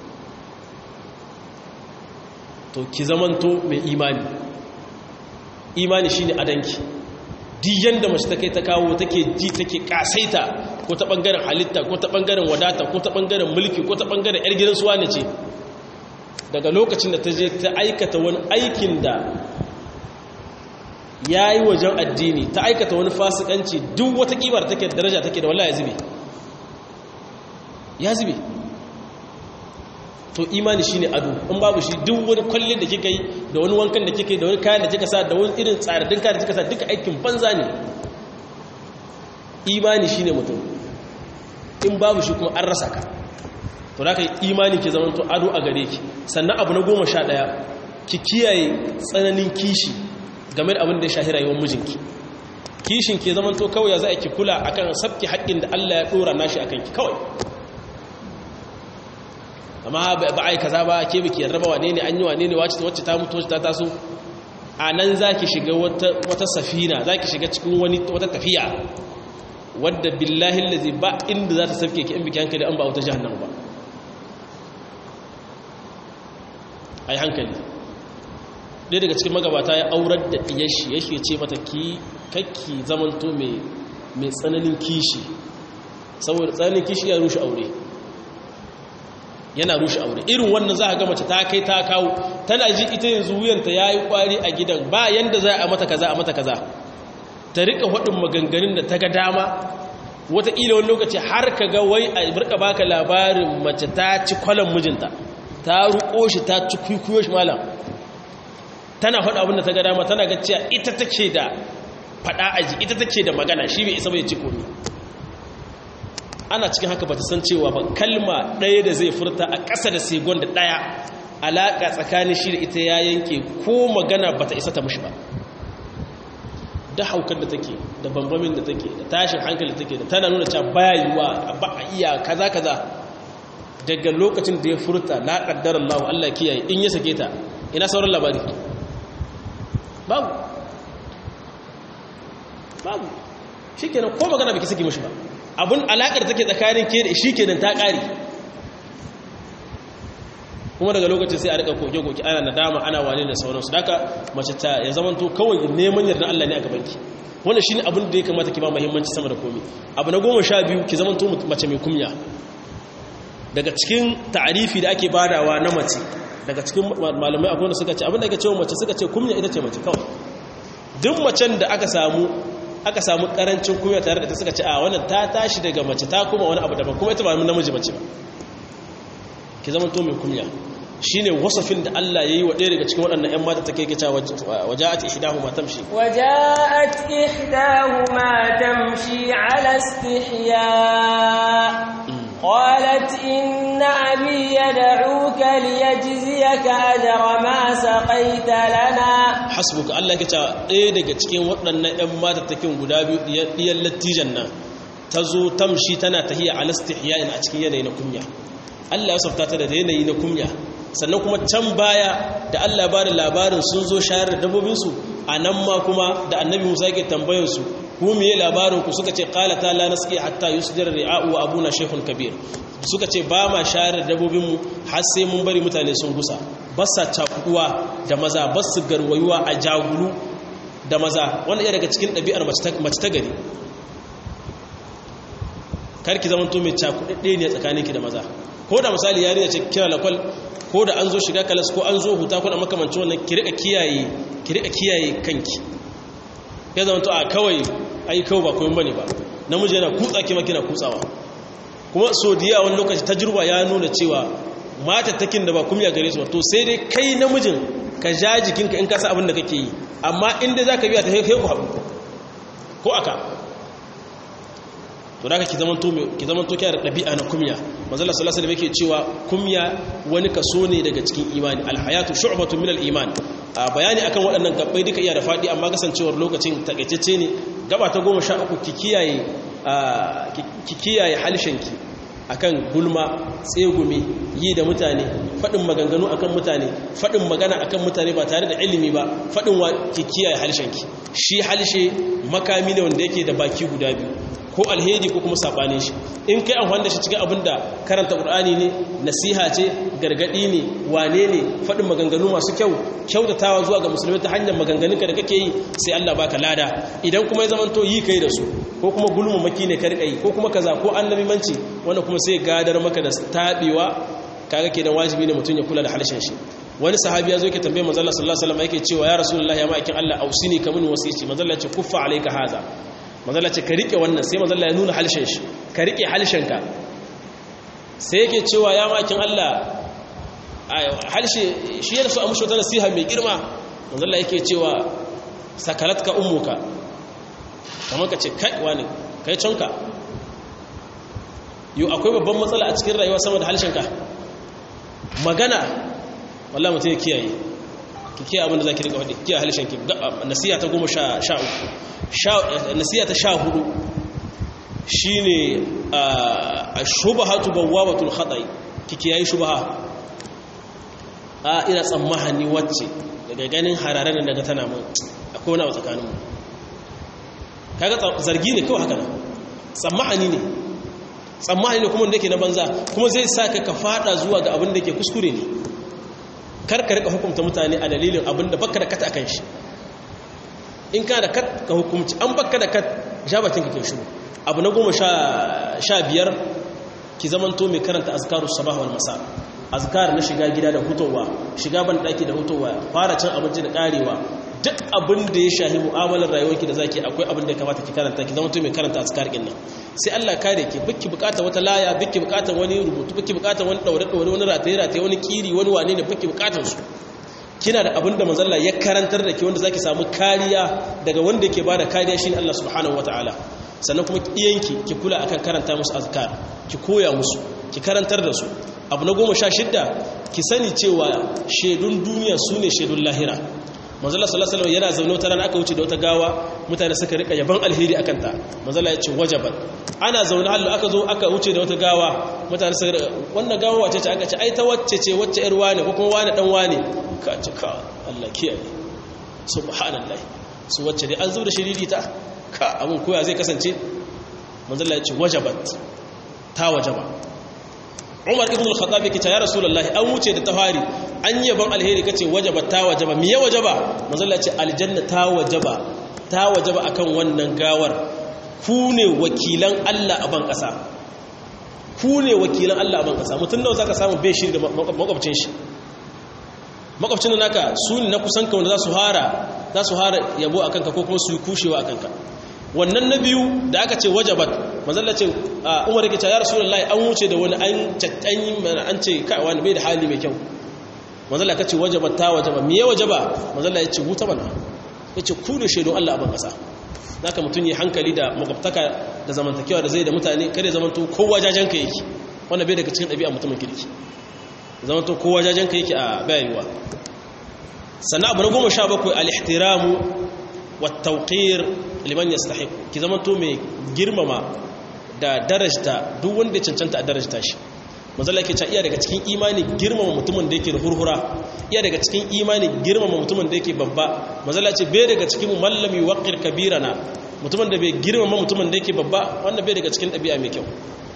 to ki zamanto mai imani imani shine adanki duk yanda mace ta kai ta kawo take ji take kasaita ko ta bangaren halitta ko ta bangaren wadata ko ta bangaren mulki ko ta bangaren yar gidan suwa ne ce daga lokacin da ta je ta aikata wani aikin da ya yi wajen addini ta aikata wani fasikanci duk wata kimar take da daraja take da wallah ya zube ya zube to imani shine ado in babu shi duk wani kwallin da kika yi da wani wankan da kika yi da wani kayan da kika sa da wani irin tsaradin kayan da kika sa duka aikin banza ne imani shine mutum in babu shi kuma an rasa ka to da ka yi imani ke zama to ado a gare ki sannan abu na goma sha ɗaya ki kiyaye tsananin kishi game da abin da ya shahi rayuwar mijinki kishin ke zama to kawai ya za a ki kula akan sabki haƙƙin da Allah ya ɗora nashi akan ki kawai amma ba a yi kaza ba ke biki yarraba wane ne an yi wane ne wacce ta mutu wacce ta taso a nan za ki shiga wata safina za ki shiga cikin wata tafiya wadda billahi lazi ba inda za ta safke ki in biki hankali an ba wata jihannan ba a yi hankali ɗaya daga cikin magabata ya aurar da ɗiyashi yake ce mata ki kakki zamanto mai tsananin kishi saboda tsananin kishi ya rushe aure yana rushe aure irin wannan za a ga mace ta kai ta kawo tana ji ita yanzu wuyanta ya yi kwari a gidan ba yanda za a mata kaza a mata kaza ta rika waɗin maganganun da ta ga dama wataƙila wani lokaci har ka ga wai a rika baka labarin mace ta ci kwallon mijinta ta ruko shi ta ci kwikwiyo shi malam tana faɗa abin da ta ga dama tana ga cewa ita take da faɗa aji ita take da magana shi bai isa bai ci komi ana cikin haka ba ta san cewa ba kalma ɗaya da zai furta a ƙasa da segon da ɗaya alaƙa tsakanin shi da ita ya yanke ko magana ba ta isa ta mushi ba da haukar da take da bambamin da take da tashin hankali da take da tana nuna cewa baya yiwa ba a iya kaza kaza daga lokacin da ya furta la qaddar Allah Allah kiyaye in ya sake ta ina sauran labari babu babu shikenan ko magana baki saki mushi ba abun alakar take tsakanin ke da shi kenan ta ƙari kuma daga lokacin sai a rika koke-koke ana nadama ana wane da sauransu daga mace ta ya zama to kawai neman yarda Allah ne a gabanki wannan shine abin da ya kamata ki ba muhimmanci sama da komai abu na goma sha biyu ki zama to mace mai kumya daga cikin ta'arifi da ake badawa na mace daga cikin malamai akwai wanda suka ce abin da ake cewa mace suka ce kumya ita ce mace kawai duk macen da aka samu aka samu karancin kunya tare da ta suka ce a wannan ta tashi daga mace ta kuma wani abu daban kuma ita ba namiji mace ba ki zama to mai kunya shine wasafin da Allah yayi wa ɗaya daga cikin waɗannan ƴan mata take kica waja'at ihdahuma tamshi waja'at ihdahuma tamshi ala istihya qalat inna abi yad'uka liyajziyaka ajra ma saqaita lana hasbuka Allah ke cewa ɗaya daga cikin waɗannan ƴan mata take guda biyu ɗiyan lattijan nan ta zo tamshi tana tahiya ala istihya a cikin yanayi na kunya Allah ya safta ta da yanayi na kunya sannan kuma can baya da Allah ba da labarin sun zo shayar da dabbobinsu a nan ma kuma da annabi musa yake tambayarsu ku miye labarin ku suka ce qala ta la nasqi hatta yusdir ri'a'u wa abuna shaykhun kabir suka ce ba ma shayar da dabbobinmu har sai mun bari mutane sun gusa basa cakuduwa da maza basu garwayuwa a jagulu da maza wannan iya daga cikin ɗabi'ar mace ta gari karki zamanto mai cakudadde ne tsakaninki da maza ko da misali yarinya ce kira lakwal ko da an zo shiga kalas ko an zo huta kuna makamanci wannan ki rika kiyaye ki rika kiyaye kanki ya zama to a kawai ai kawai ba koyon bane ba namiji yana kutsa ki makina kutsawa kuma so diya wani lokaci tajruba ya nuna cewa mata takin da ba kumya gare su to sai dai kai namijin ka ja jikinka in ka sa abin da kake yi amma inda zaka biya ta kai ku haɗu ko aka to da ki zaman to ki zaman to kiyar dabi'a na kumya manzala sallallahu alaihi yake cewa kumya wani kaso ne daga cikin imani alhayatu shu'batun min al-iman a bayani akan waɗannan gabbai duka iya da fadi amma kasancewar lokacin takaitacce ne gaba ta 13 ki kiyaye ki kiyaye halshenki akan gulma tsegumi yi da mutane faɗin maganganu akan mutane faɗin magana akan mutane ba tare da ilimi ba faɗin wa ki kiyaye halshenki shi halshe makami ne wanda yake da baki guda biyu ko alheri ko kuma sabanin shi in kai amfani da shi cikin abin da karanta qur'ani ne nasiha ce gargadi ne wane ne faɗin maganganu masu kyau kyautatawa zuwa ga musulmi ta hanyar maganganunka da kake yi sai Allah baka lada idan kuma ya zamanto yi kai da su ko kuma gulmumaki ne karkai ko kuma kaza ko annabi manci wanda kuma sai gadar maka da tabewa kaga kenan wajibi ne mutum ya kula da halshen shi wani sahabi ya zo yake tambaye manzo Allah sallallahu alaihi wasallam yake cewa ya rasulullahi ya ma'aikin Allah ausini kamun wasici manzo Allah ya ce kuffa alayka haza manzo Allah ya ce ka rike wannan sai manzo Allah ya nuna halshen shi ka rike halshen ka sai yake cewa ya ma'aikin Allah halshe shi yana so a mushi wata nasiha mai girma manzo Allah yake cewa sakalatka ummuka kamar ka ce kai wani kai canka yau akwai babban matsala a cikin rayuwa sama da halshenka magana wallah mutum ya kiyaye ki kiyaye abinda za ki rika faɗi kiyaye halshenki nasiya ta goma sha uku nasiya ta sha hudu shi ne a shubahatu bawabatul haɗai ki kiyaye shubaha a ina tsammahani wacce daga ganin hararen daga tana mun akwai wani a tsakaninmu kaga zargi ne kawai haka nan tsammahani ne tsammani ne kuma da ke na banza kuma zai sa ka ka fada zuwa ga abin da ke kuskure ne karka rika hukumta mutane a dalilin abin da baka da kat akan shi in ka da kat ka hukumci an baka da kat ja bakin ka kai shiru abu na goma sha biyar ki zamanto mai karanta azkaru sabah wal masa azkar na shiga gida da hutowa shiga ban daki da hutowa fara cin abinci da karewa duk abin da ya shahi mu'amalar rayuwarki da zaki akwai abin da ya kamata ki karanta ki zamanto mai karanta azkar din nan sai Allah kare ki biki bukatar wata laya biki bukatar wani rubutu biki bukatar wani daure daure wani rataye rataye wani kiri wani wane ne biki bukatar su kina da abin da manzo Allah ya karantar da ki wanda zaki samu kariya daga wanda yake bada kariya shine Allah subhanahu wataala sannan kuma iyanki ki kula akan karanta musu azkar ki koya musu ki karantar da su abu na goma sha shidda ki sani cewa shaidun duniya su ne shaidun lahira manzala sallallahu alaihi yana zaune wata rana aka wuce da wata gawa mutane suka rika yaban alheri akan ta manzala ya ce wajaban ana zaune hallu aka zo aka wuce da wata gawa mutane suka rika wannan gawa wace ce aka ce ai ta wacce ce wacce yar wane ko kuma wane dan wane ka ce ka Allah kiyaye subhanallahi su wacce dai an zo da shiriri ta ka abun koya zai kasance manzala ya ce wajabat ta wajaba Umar ibn al-Khattab yake ya Rasulullah an wuce da tafari an yaban alheri kace wajaba ta wajaba miye wajaba manzo Allah ce aljanna ta wajaba ta wajaba akan wannan gawar ku ne wakilan Allah a ban kasa ku ne wakilan Allah a ban kasa mutun nawa zaka samu bai shiri da makwabcin shi makwabcin naka su ne na kusan ka wanda za su hara za su hara yabo akan ka ko kuma su kushewa akan ka wannan na biyu da aka ce wajabat mazalla ce umar yake ya rasulullahi an wuce da wani an caccanyi mana an ce kai wani bai da hali mai kyau mazalla ka ce wajabat ta wajaba me ya wajaba mazalla ya ce wuta mana ya ce ku da shaidun Allah a ban kasa zaka mutum yi hankali da makwabtaka da zamantakewa da zai da mutane kare zamanto kowa jajen ka yake wannan bai daga cikin ɗabi'a mutumin kirki zamanto kowa jajen ka yake a bayarwa sannan abu na goma sha bakwai al-ihtiramu wat-tawqir liman yastahiq ki zamanto mai girmama da darajta duk wanda ya cancanta a darajta shi manzala yake cewa iya daga cikin imani girmama mutumin da yake da hurhura iya daga cikin imani girmama mutumin da yake babba manzala ce bai daga cikin mallami waqir kabirana mutumin da bai girmama mutumin da yake babba wanda bai daga cikin ɗabi'a mai kyau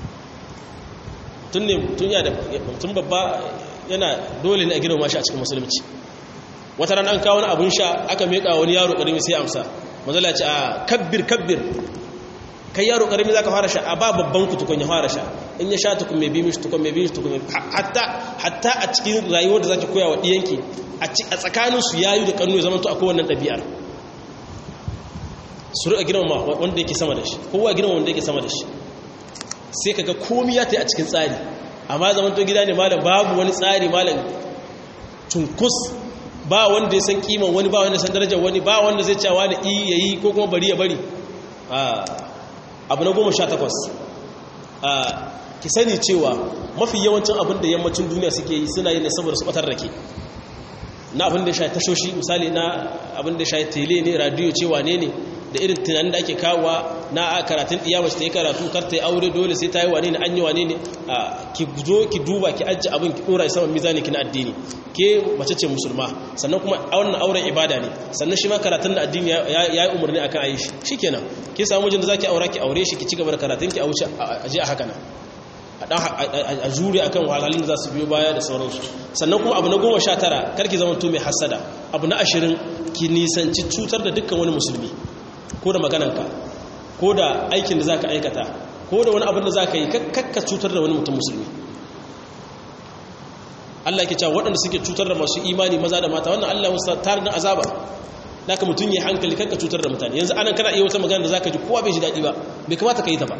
tun ne tun ya da mutum babba yana dole ne a girmama shi a cikin musulunci wata ran an kawo wani abun sha aka meka wani yaro karimi sai amsa manzala ce a kabbir kabbir kai yaro karimi zaka fara sha a ba babban ku tukun ya fara sha in ya sha tukun mai bi mishi tukun mai bi mishi tukun hatta hatta a cikin rayuwar da zaki koya wa diyanki a tsakanin su yayu da kanu zaman to akwai wannan dabi'ar su rika girmama wanda yake sama da shi kowa girmama wanda yake sama da shi sai kaga komai ya tayi a cikin tsari amma zaman to gida ne malam babu wani tsari malam tunkus ba wanda ya san kiman wani ba wanda ya san darajar wani ba wanda zai cewa da i yayi ko kuma bari ya bari abu na goma sha takwas ki sani cewa mafi yawancin abin da yammacin duniya suke yi suna yi ne saboda su batar da ke na abin da ya shayi tashoshi misali na abin da ya shayi tele ne radiyo cewa ne ne da irin tunanin da ake kawowa na karatun iyamaci ta yi karatu kar ta yi aure dole sai ta yi wane ne an yi wane ne ki zo ki duba ki ajiye abin ki dora saman mizani ki na addini ke mace ce musulma sannan kuma wannan auren ibada ne sannan shi ma karatun da addini ya yi umarni akan ayi shi shikenan ki samu mijin da zaki aura ki aure shi ki ci gaba da karatun ki a wuce a je a haka nan a jure akan wahalhalun da za su biyo baya da sauransu sannan kuma abu na goma sha tara karki zama to mai hasada abu na ashirin ki nisanci cutar da dukkan wani musulmi ko da magananka ko da aikin da za ka aikata ko da wani abin da za ka yi kakka cutar da wani mutum musulmi Allah ke cewa waɗanda suke cutar da masu imani maza da mata wannan Allah wasu tarin azaba da ka mutum ya hankali kakka cutar da mutane yanzu anan kana iya wata magana da za ka ji kowa bai ji daɗi ba bai kamata ka yi ta ba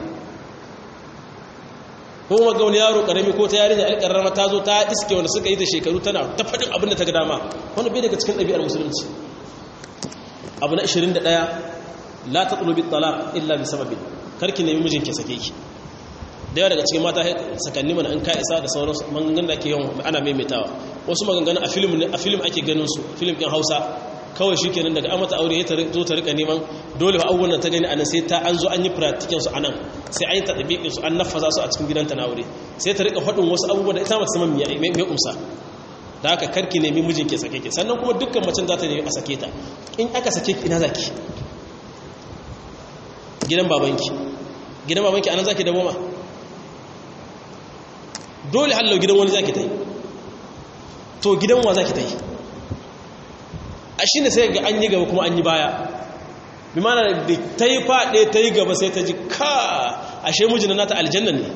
ko kuma ga wani yaro karami ko ta yarinya alƙarrama ta zo ta iske wanda suka yi ta shekaru tana ta faɗin abin da ta ga dama wani bai daga cikin ɗabi'ar musulunci abu na 21 la tatlubi talaq illa bi sababin karki nemi mijin ki sake ki da yawa daga cikin mata sakanni mana an ka isa da sauran maganganun da ke yawan ana maimaitawa wasu maganganun a film ne a film ake ganin su film din Hausa kawai shikenan daga an mata aure ya zo ta rika neman dole fa abubuwan ta gani anan sai ta an zo an yi practical su anan sai an yi tadbiqin su an nafaza su a cikin gidanta na aure sai ta rika faɗin wasu abubuwa da ita mata saman me me kumsa da haka karki nemi mijin ke sake ki sannan kuma dukkan macen za ta nemi a sake ta in aka sake ki ina zaki gidan babanki gidan babanki anan zaki dawo ma dole hallo gidan wani zaki tai to gidan wa zaki tai a shine sai ga an yi gaba kuma an yi baya bi mana da ta yi faɗe ta yi gaba sai ta ji ka ashe mijin nata aljanna ne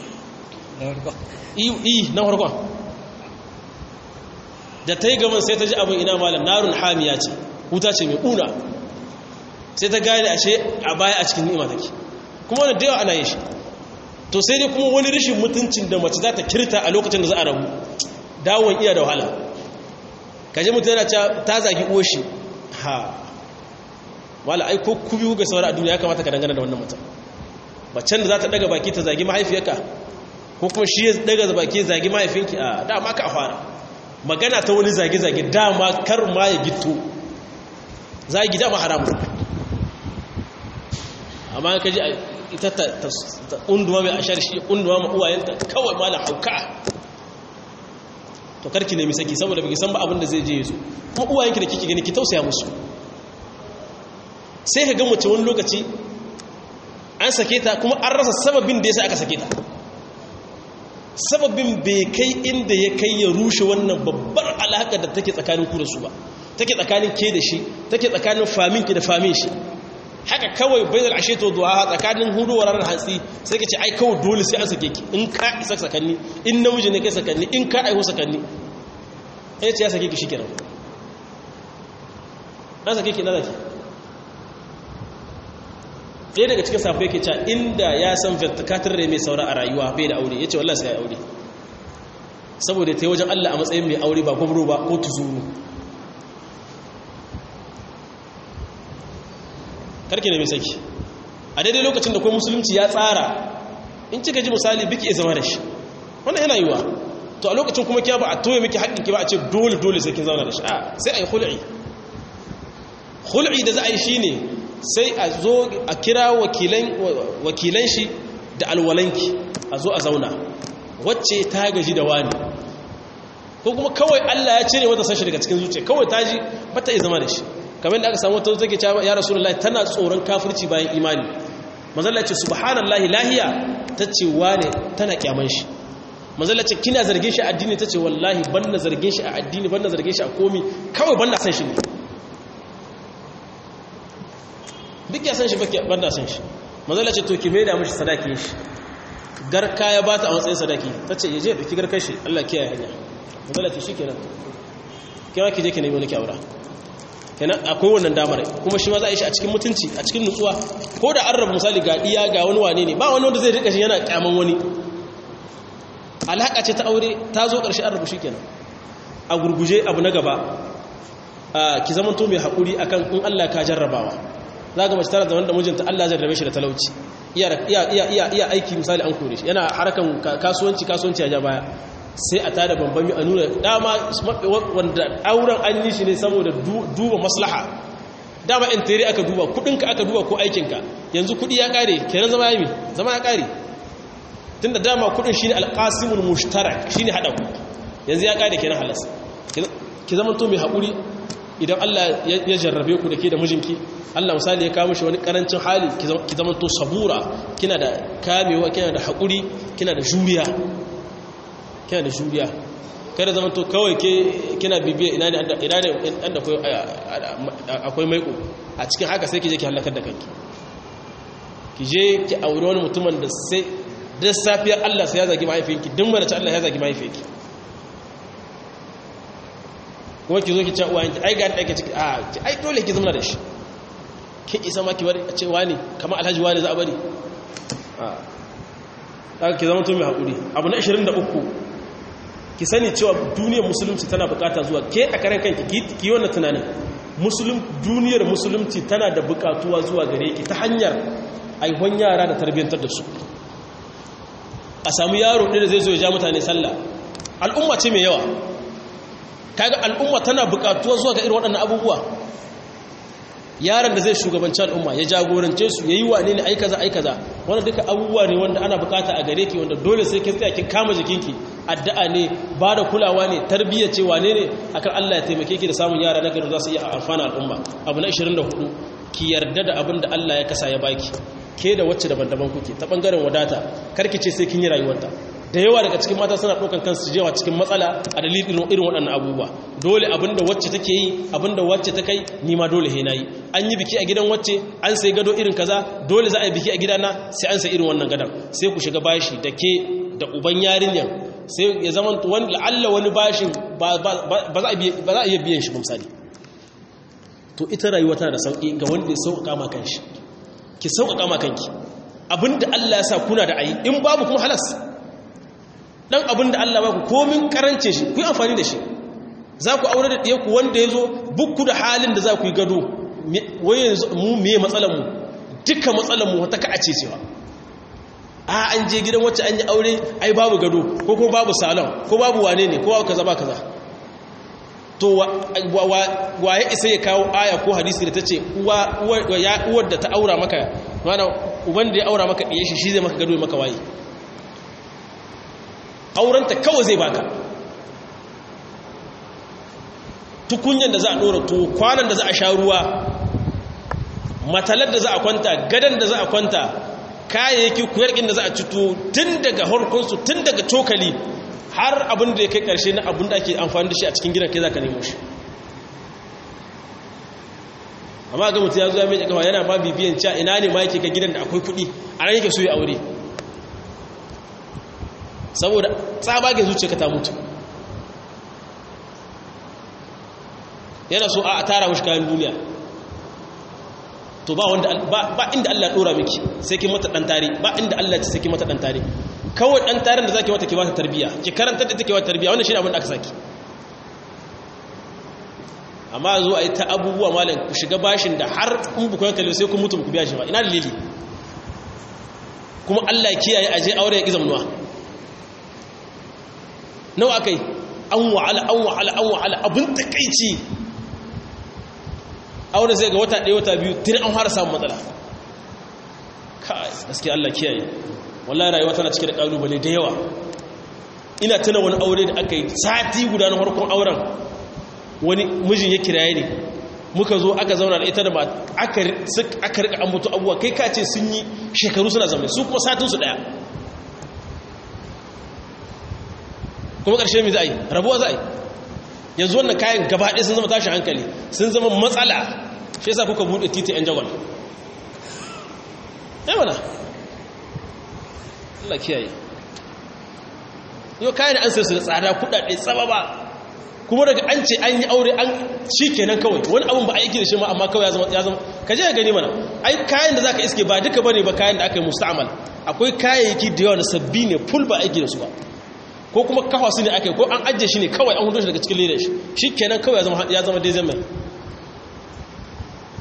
i na farkon da ta yi gaban sai ta ji abin ina malam narun hamiya ce wuta ce mai ƙuna sai ta gane ashe a baya a cikin ni'ima take kuma wani da yawa ana yin shi to sai dai kuma wani rashin mutuncin da mace za ta kirta a lokacin da za a rabu dawon iya da wahala kaje mutum yana ta zagi oshi ha wala ai ko kubi ga sauran a duniya ya kamata ka dangana da wannan mutum macen da za ta daga baki ta zagi mahaifiyarka ko kuma shi ya daga baki zagi mahaifinki a dama ka fara magana ta wani zage-zage dama kar ma ya gito zagi dama haramun amma ka ji ita ta ƙunduwa mai ashar shi ƙunduwa ma uwayenta kawai ma da hauka to karki nemi saki saboda baki san ba abin da zai je yazo kuma uwayenki da kike gani ki tausaya musu sai ka ga mace wani lokaci an sake ta kuma an rasa sababin da yasa aka sake ta sababin bai kai inda ya kai ya rushe wannan babbar alaƙa da take tsakanin ku da su ba take tsakanin ke da shi take tsakanin faminki da famin shi haka kawai bai da ashe to duha tsakanin huduwar ranar hantsi sai ka ce ai kawai dole sai an sake ki in ka isa sakanni in namiji ne kai sakanni in ka aihu sakanni ya ce ya sake ki shikenan an sake ki na zaki ɗaya daga cikin safai ke cewa inda ya san vertikatar da mai saura a rayuwa bai da aure ya ce wallah sai ya aure saboda ta yi wajen allah a matsayin mai aure ba gwamro ba ko tuzuru karki ne mai saki a daidai lokacin da kuma musulunci ya tsara in cika ji misali biki zama da shi wannan yana yiwa to a lokacin kuma kiya ba a toye miki haƙƙinki ba a ce dole dole sai kin zauna da shi a sai a yi hul'i hul'i da za a yi shi ne sai a zo a kira wakilan shi da alwalanki a zo a zauna wacce ta gaji da wani ko kuma kawai Allah ya cire mata sashi daga cikin zuciya kawai ta ji bata yi zama da shi kamar da aka samu wata take cewa ya rasulullahi tana tsoron kafirci bayan imani manzalla ce subhanallahi lahiya tace wane tana kyaman shi manzalla ce kina zargin shi a addini tace wallahi banna zargin shi a addini banna zargin shi a komi kawai banna san shi ne duk ya san shi banna san shi manzalla ce to ki mai da mishi sadaki shi garka ya bata a matsayin sadaki tace yaje ya dauki garkar shi Allah kiyaye hanya manzalla ce shikenan kiwa ki je ki nemi wani kyawara kenan akwai wannan damar kuma shi ma za a yi shi a cikin mutunci a cikin nutsuwa ko da an rabu misali ga iya ga wani wane ne ba wani wanda zai rika shi yana kyaman wani alhaka ce ta aure ta zo ƙarshe an rabu shi kenan a gurguje abu na gaba ki zamanto mai haƙuri akan in Allah ka jarrabawa za ga mace tana da wanda mijinta Allah zai rabe shi da talauci iya aiki misali an kore shi yana harkan kasuwanci kasuwanci a ja baya sai a tada bambami a nuna dama wanda auren an yi shi ne saboda duba maslaha dama in tere aka duba kudinka aka duba ko aikinka yanzu kudi ya kare kenan zama ya mi zama ya kare tunda dama kudin shine alqasimul mushtarak shine hada ku yanzu ya kare kenan halas ki zama to mai hakuri idan Allah ya jarrabe ku da ke da mijinki Allah misali ya kawo mishi wani karancin hali ki zama to sabura kina da kamewa kina da hakuri kina da juriya kina da juriya kada zama to kawai ke kina bibiya ina ne ina ne inda akwai maiko a cikin haka sai ki je ki halakar da kanki ki je ki aure wani mutumin da sai da safiyar Allah sai ya zagi mahaifinki duk mana ta Allah ya zagi mahaifinki kuma ki zo ki ce uwayenki ai ga ɗaya ciki a ki ai dole ki zama da shi ki isa ma ki bari a ce wani kamar alhaji wani za a bari a ki zama to mai haƙuri abu na 23 ki sani cewa duniyar musulunci tana bukata zuwa ke a karen kanki ki yi wannan tunanin musulun duniyar musulunci tana da bukatuwa zuwa gare ki ta hanyar aihon yara da tarbiyyantar da su a samu yaro ɗaya da zai zo ya ja mutane sallah al'umma ce mai yawa kaga al'umma tana bukatuwa zuwa ga irin waɗannan abubuwa yaron da zai shugabanci al'umma ya jagorance su yayi wane ne ai kaza ai kaza wannan duka abubuwa ne wanda ana bukata a gare ki wanda dole sai kin tsaya kin kama jikinki addu'a ne ba da kulawa ne tarbiyya ce wane ne akan Allah ya taimake ki da samun yara na gari za su iya amfana al'umma abu na 24 ki yarda da abin da Allah ya kasa ya baki ke da wacce daban-daban kuke ta bangaren wadata karki ce sai kin yi rayuwarta da yawa daga cikin mata suna ɗaukan kansu jewa cikin matsala a dalilin irin waɗannan abubuwa dole abinda wacce take yi abinda wacce ta kai nima dole he nayi an yi biki a gidan wacce an sai gado irin kaza dole za a yi biki a gidana sai an sai irin wannan gadon sai ku shiga bashi da ke da uban yarinyan sai ya zama wani la'alla wani bashin ba za a iya biyan shi misali to ita rayuwa tana da sauƙi ga wanda ya sauƙaƙa ma kanshi ki sauƙaƙa ma kanki abinda Allah ya sa kuna da ayi in babu kuma halas dan abin da Allah ba ku komin karance shi ku yi amfani da shi za ku aure da ɗiyanku wanda ya zo bukku da halin da za ku yi gado wai yanzu mu miye matsalanmu duka matsalanmu wata ka ce cewa a an je gidan wacce an yi aure ai babu gado ko kuma babu salon ko babu wane ne ko babu kaza ba kaza to waye isa ya kawo aya ko hadisi da ta ce uwar da ta aura maka mana uban da ya aura maka ɗiye shi shi zai maka gado ya maka waye aurenta kawai zai baka tukunyan da za a ɗora tuwo kwanan da za a sha ruwa matalar da za a kwanta gadon da za a kwanta kayayyaki kuyarkin da za a ci tuwo tun daga harkunsu tun daga cokali har abin da ya kai ƙarshe na abin da ake amfani da shi a cikin gidan kai za ka nemo shi amma ga mutu ya zuwa mai jikawa yana ma bibiyan cewa ina ne ma yake ka gidan da akwai kuɗi a nan yake so ya aure saboda tsabagen zuciya ta mutu yana so a tara mashi kayan duniya to ba wanda ba inda Allah dora miki sai ki mata dan tare ba inda Allah ce sai ki mata dan tare kawai dan taren da zaki mata ki ba ta tarbiya ki karanta da take wa tarbiya wannan shine abin da aka saki amma zo ayi ta abubuwa malam ku shiga bashin da har in bu koyar sai ku mutu ku biya shi ba ina dalili kuma Allah ya kiyaye aje aure ya ki zamanuwa nawa akai an wa'ala an wa'ala an wa'ala abin takeici aure sai ga wata ɗaya wata biyu tun an fara samun matsala kai gaskiya Allah kiyaye wallahi rayuwa tana cike da kalubale da yawa ina tuna wani aure da aka yi sati guda na farkon auren wani mijin ya kiraye ne muka zo aka zauna da ita da aka aka rika ambato abuwa kai ka ce sun yi shekaru suna zama su kuma satin su daya kuma ƙarshe mai za a yi rabuwa za a yi yanzu wannan kayan gaba ɗaya sun zama tashi hankali sun zama matsala shi yasa kuka buɗe titi yan jagwal ɗaya mana Allah kiyaye yau kayan an sai su da tsada kuɗaɗe tsaba ba kuma daga an ce an yi aure an shi kenan kawai wani abin ba a yi da shi ma amma kawai ya zama ka je ka gani mana ai kayan da za ka iske ba duka bane ba kayan da aka yi musta'amal akwai kayayyaki da yawa na sabbi ne ful ba aiki da su ba ko kuma kafa su ne aka yi ko an ajiye shi ne kawai an hudu shi daga cikin leda shi shi kenan kawai ya zama dai zama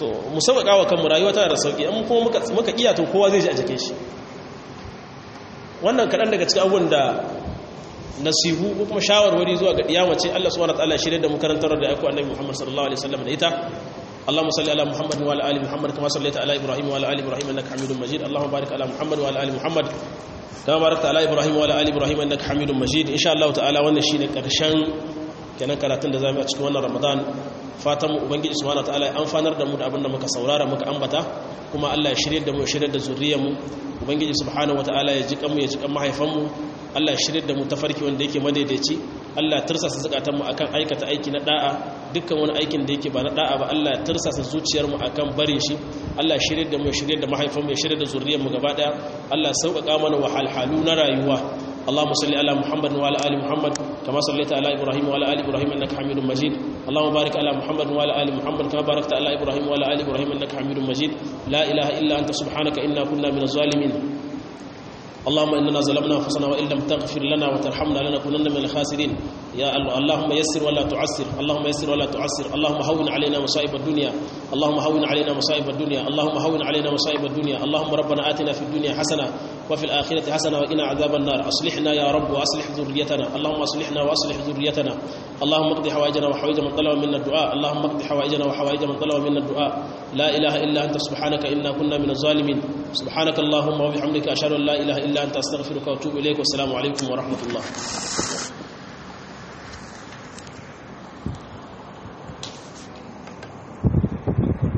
to mu sauƙaƙa wa kanmu rayuwa tana da sauƙi in kuma muka iya to kowa zai ji a jikin shi wannan kaɗan daga cikin abubuwan da nasihu ko kuma shawarwari zuwa ga ɗiyamace Allah subhanahu wa ta'ala shirye da mu karantar da aiko annabi Muhammad sallallahu alaihi wasallam da ita اللهم صل على محمد وعلى ال محمد كما صليت على ابراهيم وعلى ال ابراهيم انك حميد مجيد اللهم بارك على محمد وعلى ال محمد كما باركت على ابراهيم وعلى ال ابراهيم انك حميد مجيد ان شاء الله تعالى wannan shine karshen kenan karatun da zamu yi a cikin wannan Ramadan fatan mu ubangiji subhanahu wataala ya amfanar da mu da abin da muka saurara muka ambata kuma Allah ya shirye da mu ya shirye da zuriyar mu ubangiji subhanahu wataala ya ji kanmu ya ji kan mahaifan mu Allah ya shirye da mu tafarki wanda yake madaidaici Allah ya tursasa zakatan mu akan aikata aiki na da'a dukkan wani aikin da yake ba na da'a ba Allah ya tursasa zuciyar mu akan barin shi Allah ya shirye da mu ya shirye da mahaifan mu ya shirye da zuriyar mu gaba daya Allah ya sauƙaƙa mana wahalhalu na rayuwa اللهم صل على محمد وعلى ال محمد كما صليت على ابراهيم وعلى ال ابراهيم انك حميد مجيد اللهم بارك على محمد وعلى ال محمد كما باركت على ابراهيم وعلى ال ابراهيم انك حميد مجيد لا اله الا انت سبحانك انا كنا من الظالمين اللهم اننا ظلمنا انفسنا وان لم تغفر لنا وترحمنا لنكونن من الخاسرين يا الله اللهم يسر ولا تعسر اللهم يسر ولا تعسر اللهم هون علينا مصائب الدنيا اللهم هون علينا مصائب الدنيا اللهم هون علينا مصائب الدنيا اللهم ربنا آتنا في الدنيا حسنه وفي الآخرة حسنة وقنا عذاب النار أصلحنا يا رب وأصلح ذريتنا اللهم أصلحنا وأصلح ذريتنا اللهم اقض حوائجنا وحوائج من طلب منا الدعاء اللهم اقض حوائجنا وحوائج من طلب منا الدعاء لا إله إلا أنت سبحانك إنا كنا من الظالمين سبحانك اللهم وبحمدك أشهد أن لا إله إلا أنت أستغفرك وأتوب إليك والسلام عليكم ورحمة الله